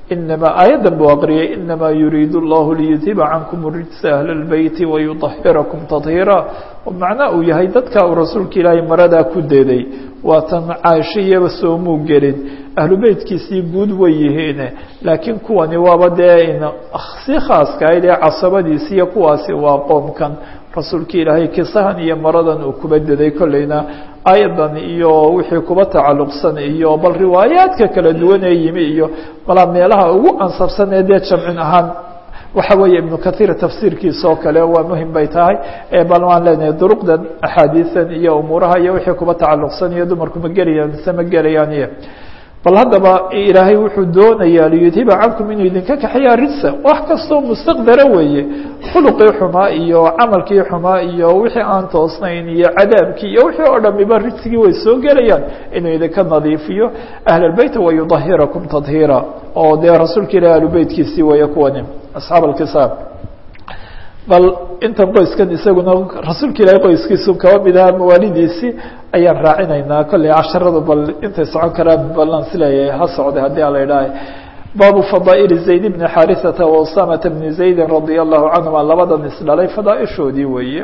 inamaa aayaddan buu aqriyay inamaa yuriidu اllahu liyudhiba cankum rijsa ahla اlbeyti wayuطahirakum tahiira macnaa uu yahay dadka uu rasuulka ilaahay maradaa ku deday waatan caaisho iyaba soomuu gelin ahlu beytkiisii guud way yihiin laakiin kuwani waaba dee si khaaskahayd ee casabadiisi iyo kuwaasi waa qoomkan rasuulka ilaahay kisahan iyo maradan uu kuba deday kolleyna ayadan iyo wixii kuba tacalluqsan iyo bal riwaayaadka kala duwan ee yimi iyo balaa meelaha ugu ansabsan ee dee jamcin ahaan waxa weeye ibnu kahiir tafsiirkiisa oo kale waa muhim bay tahay bal waan leenahay duruqdan axaadiisan iyo umuuraha iyo wixii kuba tacalluqsan iyo dumarku ma gelayaan mise ma gelayaan iyo bal haddaba ilaahay wuxuu doonayaa liyudhiba cankum inuu idinka kaxeeya rijsa wax kastoo mustaqdara weeye khuluqii xumaa iyo camalkii xumaa iyo wixii aan toosnayn iyo cadaabkii iyo wixii oo dhamiba rijsigii way soo gelayaan inuu idinka nadiifiyo ahlalbeyt wayudahirakum tadhiira oo dee rasuulka ilahi ahlubeytkiisii weeye kuwani asxaab alkisaab bal intan qoyskan isaguna rasuulka ilaahay qoyskiisu kaba mid ahaa mawaalidiisii ayaan raacinaynaa kolley casharadu bal intay socon karaan balan sileeyahay ha socday haddii ala idhaahay baabu fadaa'il zayd bni xarisata wa usamata bni zaydin radia allahu canhuma labadan isdhalay fadaaishoodii weeye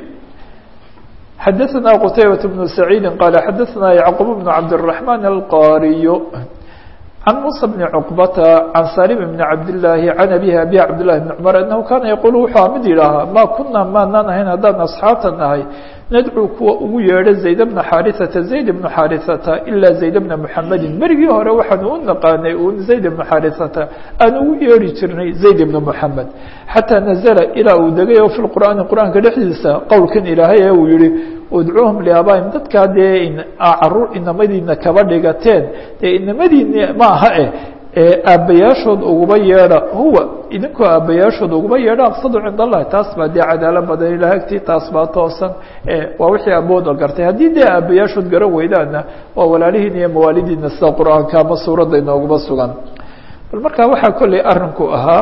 xadaثna qtaybaة bnu saciidi qaala xadaثna yacqub bnu cabdالرaحman alqariy عن موسى بن cقبة عن سالم بن عبد اللahi عن أبيه أبي عبد لله بن cمر أنه kاna يقول wuxuu mid yidhaahaa ma kuna maanaan ahayn haddaan أصxaabta nahay nadcو kuwa ugu yeedho زayd بن xاriثةa زayd بن xاriثةa إlا زayd بن محamedi merigii hore waxaanu u naqaanay un زayd بن xاriثةa aan ugu yeeri jirnay زayd بن محamed xatىa نزلa ilaa uu degay o في الqur'aani qur'aanka dhexdiisa qowlkan ilaahay ee uu yihi udcuuhum liaabaaim dadkaa dee caruur inamadiina kaba dhigateen dee inamadiini ma aha eh aabbayaashood uguba yeedha huwa idinkoo aabbayaashood uguba yeedha aqsadu cind allahi taas baa dee cadaalo badan ilah agtii taas baa toosan waa wixii abooda gartay haddii dee aabbayaashood garan weydaana waa walaalihiin iyo mawaalidiina sida qur-aanka ama suuradda inooguma sugan bal markaa waxaa kolley arinku ahaa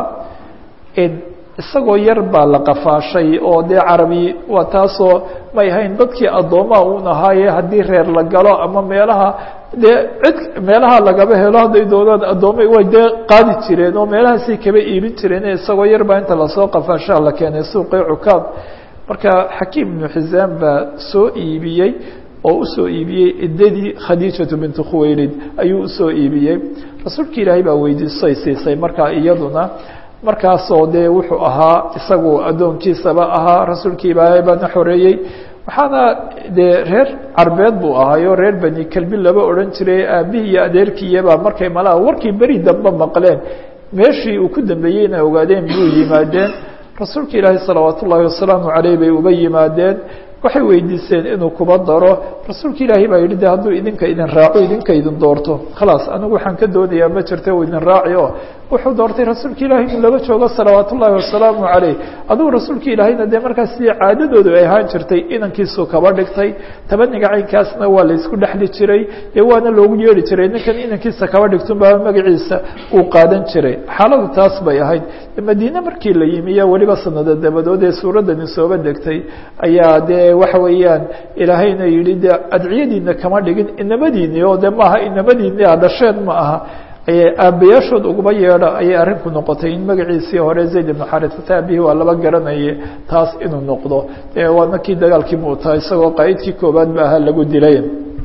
isagoo yar baa la qafaashay oo dee carabi waa taasoo may ahayn dadkii addoomaha un ahaaye haddii reer la galo ama meelaha dee cid meelaha lagaba helo hadday doonaan addoomay way dee qaadi jireen oo meelahaasay kaba iibin jireen isagoo yar baa inta lasoo qafaashaa la keenay suuqii cukaad marka xakiim ibnu xisaan baa soo iibiyey oo usoo iibiyey idadii khadiijatu bintu khuwaylid ayuu usoo iibiyey rasuulka ilaahay baa weydiisay siisay markaa iyaduna markaasoo dee wuxuu ahaa isagu addoonkiisaba ahaa rasuulkii ilaahay baana xoreeyey waxaana dee reer carbeed buu ahaayo reer beni kelbi laba odhan jiray aabihii iyo adeerkiiyabaa markay malaha warkii beri dambe maqleen meeshii uu ku dambeeyey inay ogaadeen buu yimaadeen rasuulka ilaahay salawaat ullaahi wasalaamu caleyh bay uba yimaadeen waxay weydiiseen inuu kuba daro rasuulka ilaahay baa yidhi de hadduu idinka idin raaco idinka idin doorto khalaas anigu waxaan ka doonayaa ma jirta u idin raaci o wuxuu doortay rasuulka ilaahay inuu laba joogo salawaat ullaahi wasalaamu caleyh adugu rasuulka ilaahayna dee markaas sidii caadadoodu ay ahaan jirtay inankiisuu kaba dhigtay tabaniga caynkaasna waa laysku dhexli jiray dee waana loogu yeeri jiray ninkan inankiisa kaba dhigtunbaa magaciisa uu qaadan jiray xaaladu taas bay ahayd madiine markii la yimi iyo weliba sanado dabadood ee suuraddani sooba degtay ayaa dee waxa weeyaan ilaahayna yihi de adciyadiina kama dhigin inamadiini oo de maaha inamadiini a dhasheen ma aha aabbayaashood uguma yeedha ayay arrinku noqotay in magaciisii hore zayd ibnu xarisata aabihii waa laba garanaye taas inuu noqdo waana kii dagaalkii muuta isagoo qaa'idkii koobaad ba ahaa lagu dilay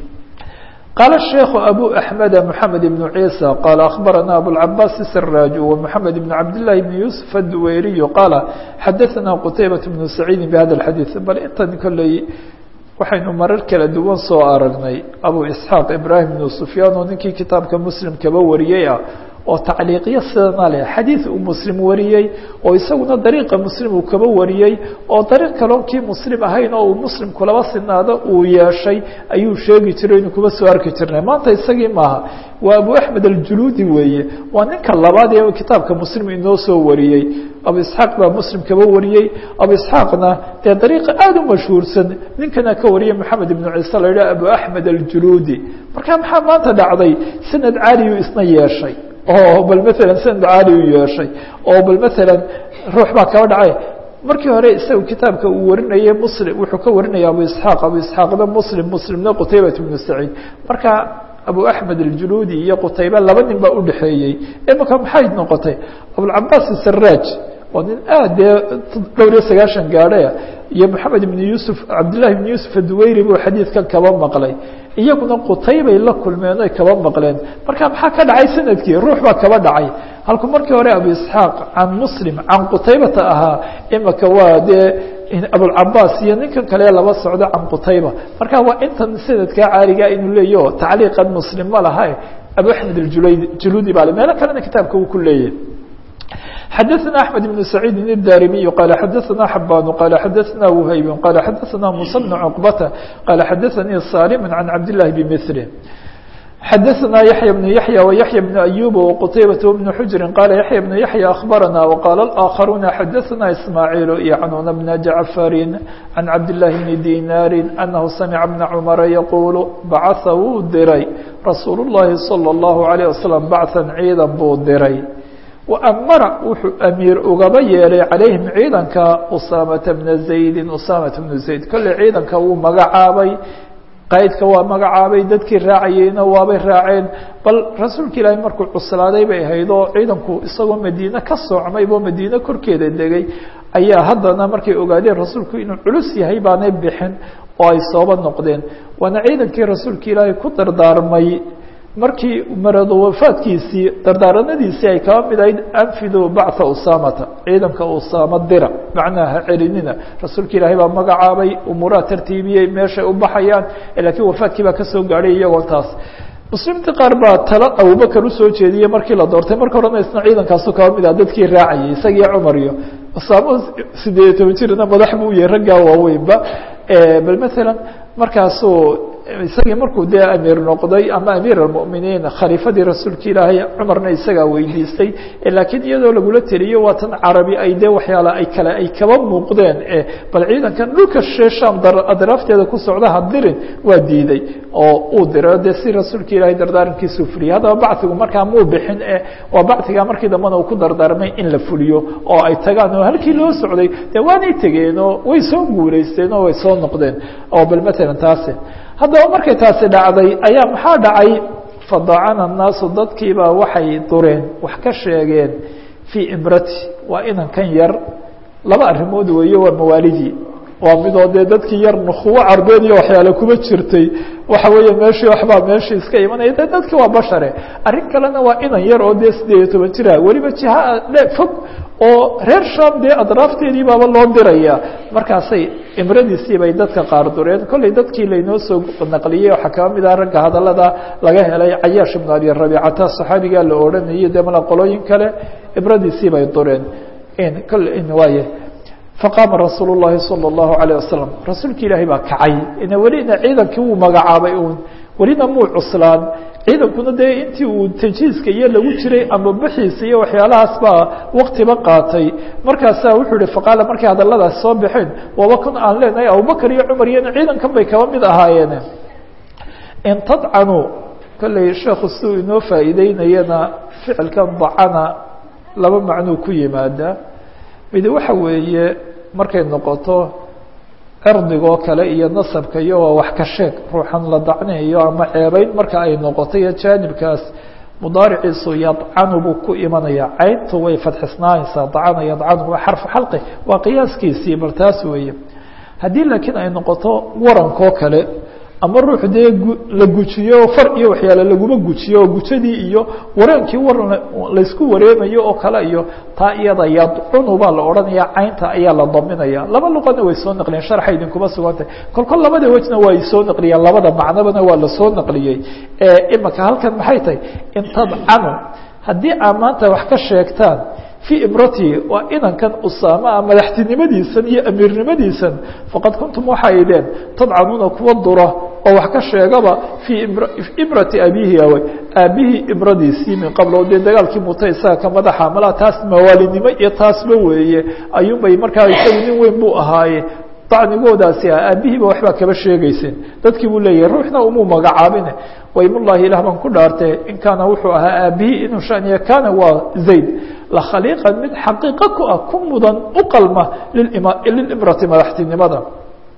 قال الشhيkh أbو أحمد محمد بن عيسى قال أخبرنا أبوالعباس السراج ومحمد بن عبد الله بن يوسف الدويري قال xdثنا qتيبة بن سعيد بhذا الحديث bal intan kolley waxaynu marar kala duwan soo aragnay أبو إسحاaq إبراهيم بن سفyاn oo ninkii kitaabka mسلم kaba wariyey ah oo tacliiqyo sidana leh xadiid uu muslim wariyey oo isaguna dariiqa muslim uu kaba wariyey oo dariiq kaloo kii muslim ahayn oo uu muslim kulaba sinaado uu yeeshay ayuu sheegi jiray inuu kuba soo arki jirnay maanta isagii maaha waa abu axmed aljuluudi weeye waa ninka labaad ee kitaabka muslim inoo soo wariyey abu isxaaq baa muslim kaba wariyey abu isxaaqna dee dariiqa aada u mashhuursan ninkana ka wariyay maxamed ibnu ciise la yidhaha abu axmed aljuluudi marka maxaa maanta dhacday sanad caaliyu isna yeeshay oo bal maala sanad caali u yeeshay oo bal maala ruux baa kaba dhacay markii hore isaga kitaabka uu warinayay muslim wuxuu ka warinaya abu isxaaq abu isxaaqna muslim muslimna qutaybat ibnu saciid marka abu axmed aljuluudi iyo qutayba laba nin baa udhexeeyey imika maxay noqotay abulcabaas saraaj waa nin aad dee dhowr iyo sagaashan gaadhaya iyo moxamed ibn yuusuf cabdillahi ibn yuusuf aduweyri buu xadiidkan kaba maqlay iyaguna qutaybay la kulmeen oy kaba maqleen marka maxaa ka dhacay sanadkii ruux baa kaba dhacay halku markii hore abu isxaaq can muslim can qutaybata ahaa imika waa dee abulcabaas iyo ninkan kale laba socdo can qutayba marka waa intan sanadkaa caaliga inuu leeyaho tacliiqan muslim ma laha abu axmed aljuludi baa meelo kalena kitaabka uu ku leeyahy xdثna أحمد بن سعيid الdاrمي qال xdثna حbاn qال xdثna وhyb qال xdثna موسى بن cقبة qال xdثnي صاlم عن cabd للhi بmثله xdثna يحيى بن يحيى ويحيى بن أيوب وqتيبة بن حجر qال يحيى بن يحيى أخبرنا وqال الآخرون xdثna إسماعيل يعنون بن جعفر عن cabd للhi بن ديناr أنه سمع بن cمر يقول bacث wuu diray رasuuل اللhi صلى الله عليه وسلم bعثا ciidan buu diray وأmara wuxuu أmiir ugaba yeelay عalayhim ciidanka usaamata bna زaydi usaamata bnu zayd kolley ciidanka wuu magacaabay qaydka waa magacaabay dadkii raacayeyna waabay raaceen bal rasuulka ilaahi markuu cuslaaday bay ahayd oo ciidanku isagoo madiine ka soocmaybo madiine korkeeda degay ayaa haddana markay ogaadeen rasuulku inuu culus yahay baanay bixin oo ay sooba noqdeen waana ciidankii rasuulka ilaahay ku dardaarmay markii marado wafaadkiisii dardaaranadiisii ay kaba mid ahayd anfidu bacثa usaamata ciidanka usaama dira macnaha ha celinina rasuulka ilaahay baa magacaabay umuuraha tartiibiyey meeshay u baxayaan lakiin wafaadkii baa kasoo gaadhay iyagoo taas muslimiinta qaar baa talo abubakar usoo jeediyey markii la doortay marka horena isna ciidankaasu kaba mid ah dadkii raacayay isagii cumar iyo usaamo sideed iyo toban jirna madax buu yahay raggaa waaweynba bal maala markaasuu isagii markuu dee amiir noqday ama amiir almuminiin khaliifadii rasuulka ilaahay cumarna isagaa weydiistay laakiin iyadoo lagula teliyo waa tan carabi ay dee waxyaala ay kale ay kaba muuqdeen bal ciidankan dhulka sheesham adraafteeda ku socda ha dirin waa diiday oo uu diray dee si rasuulka ilaahay dardaarankiisuu fuliyay haddaba bacdigu markaa muu bixin e waa bacdiga markii dambena uu ku dardaarmay in la fuliyo oo ay tagaan oo halkii loo socday dee waanay tegeen oo way soo guulaysteen oo way soo noqdeen oo bal matalan taasi haddaba markay taasi dhacday ayaa maxaa dhacay fadacana الnaasu dadkiibaa waxay dureen wax ka sheegeen fii imrati waa inankan yar laba arrimood weeye waa mawaalidii waa midoo dee dadkii yar nukuwo carbeed iyo waxyaale kuma jirtay waxa weeye meeshii waxbaa meeshii iska imanaya de dadki waa bashare arrin kalena waa inan yar oo dee sideed iyo toban jira weliba jiha fog oo reer sham dee adraafteedii baaba loo diraya markaasay imradiisii bay dadka qaar dureen kolley dadkii laynoo soo naqliyey waxaa kaba mid ah ragga hadalada laga helay cayaash ibnu abi rabiicata saxaabigaa la odhanayay dee mala qolooyin kale imradiisii bay dureen kole waaye faqaama rasuul الlahi salى الlahu عalيه wasalam rasuulka ilaahay baa kacay ina welina ciidankii wuu magacaabay un welina muu cuslaan ciidankuna dee intii uu tajiiska iyo lagu jiray ama bixiisa iyo waxyaalahaas baa waktiba qaatay markaasaa wuxuu ihi faqaala markay hadaladaas soo baxeen waaba kun aan leenahay abubakar iyo cumar iyona ciidankan bay kaba mid ahaayeen in tadcanuu kolley sheekhu siduu inoo faa'iideynayana ficilkan dacana laba macnuu ku yimaada mid waxa weeye markay noqoto cirdigoo kale iyo nasabka iyo waa wax ka sheeg ruuxan la dacnayo ama ceebeyn marka ay noqoto iyo jaanibkaas mudaariciisu yadcanu buu ku imanaya cayntu way fadxisnaanaysaa dacana yadcanu waa xarfu xalqi waa qiyaaskiisii bal taas weeye haddii laakiin ay noqoto warankoo kale ama ruux dee la gujiyo far iyo waxyaale laguma gujiyo oo gujadii iyo wareenkii waran laysku wareemayo oo kale iyo taa iyada yadcunu baa la odhanaya caynta ayaa la daminaya laba luqana way soo naqliyeen sharxa idinkuma sugantay kol kol labada wejna way soo naqliyeen labada macnobana waa lasoo naqliyey imaka halkan maxay tahay in tadcanu haddii aad maanta wax ka sheegtaan في imrati waa inankan usaama madaxtinimadiisan iyo amiirnimadiisan faqad kuntum waxay ideen tadcanuuna kuwa dura oo wax ka sheegaba fii imrati abihi awy aabihii imradiisii min qabl o dee dagaalkii muta isaga ka madaxa malaa taas mawaalinimo iyo taasba weeye ayuunbay markaa isagu nin weyn buu ahaaye dacnigoodaasi ah aabihiiba waxbaa kaba sheegeyseen dadkii buu leeyahay ruuxna umuu magacaabine waymullahi ilah baan ku dhaartee in kaana wuxuu ahaa aabihii inuu shaniya kaana waa zayd lakhaliiqan mid xaqiiqo ku ah ku mudan u qalma lilimrati madaxtinimada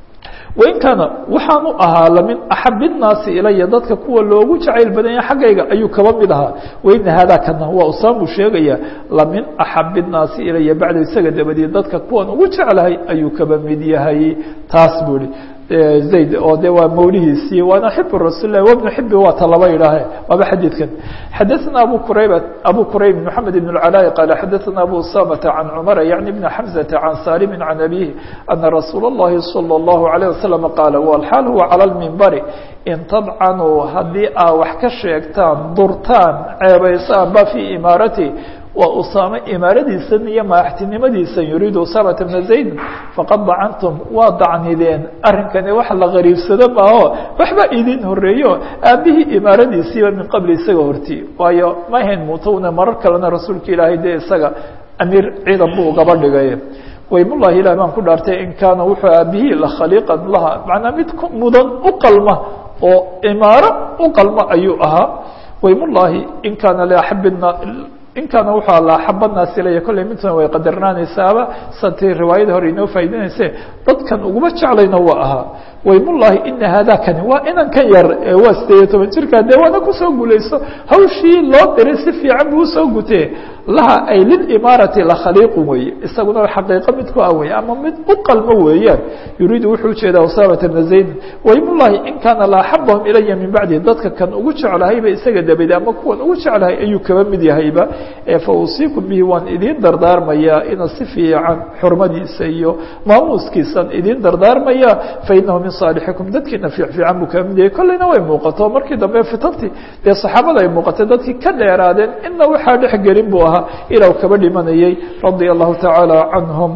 wain kaana waxaan u ahaa lamin axab الnaasi ilaya dadka kuwa loogu jacayl badanya xaggayga ayuu kaba mid ahaa waina haadaa kana waa usaamuu sheegaya lamin axab الnaasi ilaya bacda isaga dabadeed dadka kuwan ugu jeclahay ayuu kaba mid yahay taas buu ihi zayd oo de waa mawlihiisii waana xib rasuul lah wbnu xibi waa ta laba idhaahe waaba xadiidkan xadaثna abu qurayb abu qurayb mحamed بن العلاء qال xadaثna abu usamة عan cmر yعnي بn xمزة عan salim عan abيه أna rasuul الlahi صلى الlaه عليه وسلم qاal wاlxaal huwa calى الmimbari in tadcanuu haddii aa wax ka sheegtaan durtaan ceebaysaan ba fي imaarati waa usaame imaaradiisan iyo madaxtinimadiisan yuriidu usaamata bna zayd faqad dacantum waa dacnideen arrinkani wax la qariibsado maaho waxba idin horeeyo aabihii imaaradiisiiba min qabli isaga horti waayo ma hayn muutowna marar kalena rasuulka ilaahay dee isaga amiir ciidan buu ugaba dhigay waymullahi ilah baan ku dhaartay in kaana wuxuu aabihii la khaliiqan laha macnaa mid mudan u qalma oo imaaro u qalma ayuu ahaa waymullahi in kaana liaxabina in kaana wuxuu alla axab naas ilaya kolley midtuna way qadarnaanaysaaba satii riwaayada hore inoo faa'idaynayse dadkan uguma jeclayna waa ahaa waymullahi ina haadakani waa inan ka yar waa sideed iyo toban jirkaa dee waana kusoo guulayso hawshii loo diray si fiican buu usoo gutee laha ay lilimaarati lakhaliiqun weeye isaguna xaqiiqo mid ku ah weye ama mid u qalmo weeyaan yuriidu wuxuu ujeedaa usaamata bna zaydin waymullahi in kaana la axabahum ilaya min bacdi dadka kan ugu jeclahayba isaga dabade ama kuwan ugu jeclahay ayuu kaba mid yahayba fa usiikum bihi waan idiin dardaarmayaa ina si fiican xurmadiisa iyo maamuuskiisan idiin dardaarmaya fainahu min saalixikum dadkiina fiicfiican buu kaba mid yahay kolleyna way muuqato markii dambe fitantii dee saxaabada ay muuqatay dadkii ka dheeraadeen ina waxaa dhex gelin buu ahaa ilaa kaba dhimanayay radia allahu tacaala canhum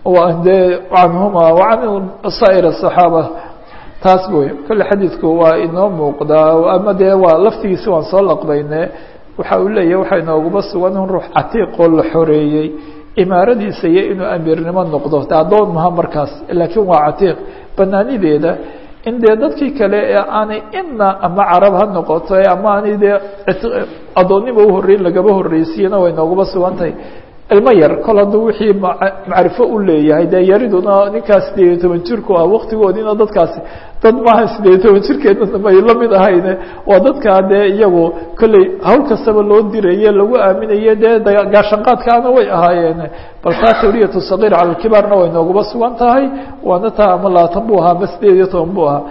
de canhuma wacan saa'ir asaxaaba taas wey kolle xadiidku waa inoo muuqdaa ama dee waa laftigiisi waan soo laqbayne waxa uu leeyahy waxaa inooguma sugan in ruux catiiqoo la xoreeyey imaaradiisa iyo inuu amiirnimo noqdo addoon maha markaas laakiin waa catiiq banaanideeda in dee dadkii kale ee aanay ina ama carab ha noqoto ama aanay dee addoonnima uhoreyn lagaba horreysiiyena way nooguma sugan tahay ilmo yar kol hadduu wixii macrifo u leeyahay dee yariduna ninkaas sideed iyo toban jirku ah waktigoodiina dadkaasi dad maaha sideed iyo toban jirkeedna may la mid ahayne waa dadkaa dee iyagu kolley hawl kastaba loo diraye lagu aaminaye dee gaashanqaadkaana way ahaayeen bal taa tawriyatu sagiir cala lkibaarna way nooguma sugan tahay waana taa ama labaatan buu ahaa ama sideed iyo toban buu ahaa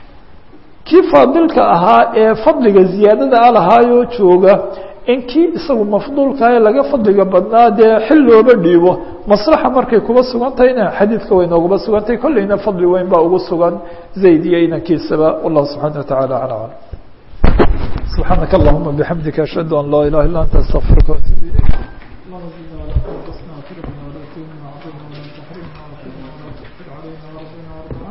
kii faadilka ahaa ee fadliga ziyaadada a lahaayoo jooga in kii isagu mafduulkae laga fadliga badnaa dee xil looba dhiibo maslaxa markay kuba sugan tahayna xadiidka way nooguma sugan tahay kolleyna fadli weyn baa ugu sugan zayd iyo inankiisaba wallahu subxana wataعala alى alam subxaanaka allahuma bixamdika ashhadu an laa ilaha illa anta astaqfirka watuub ilayk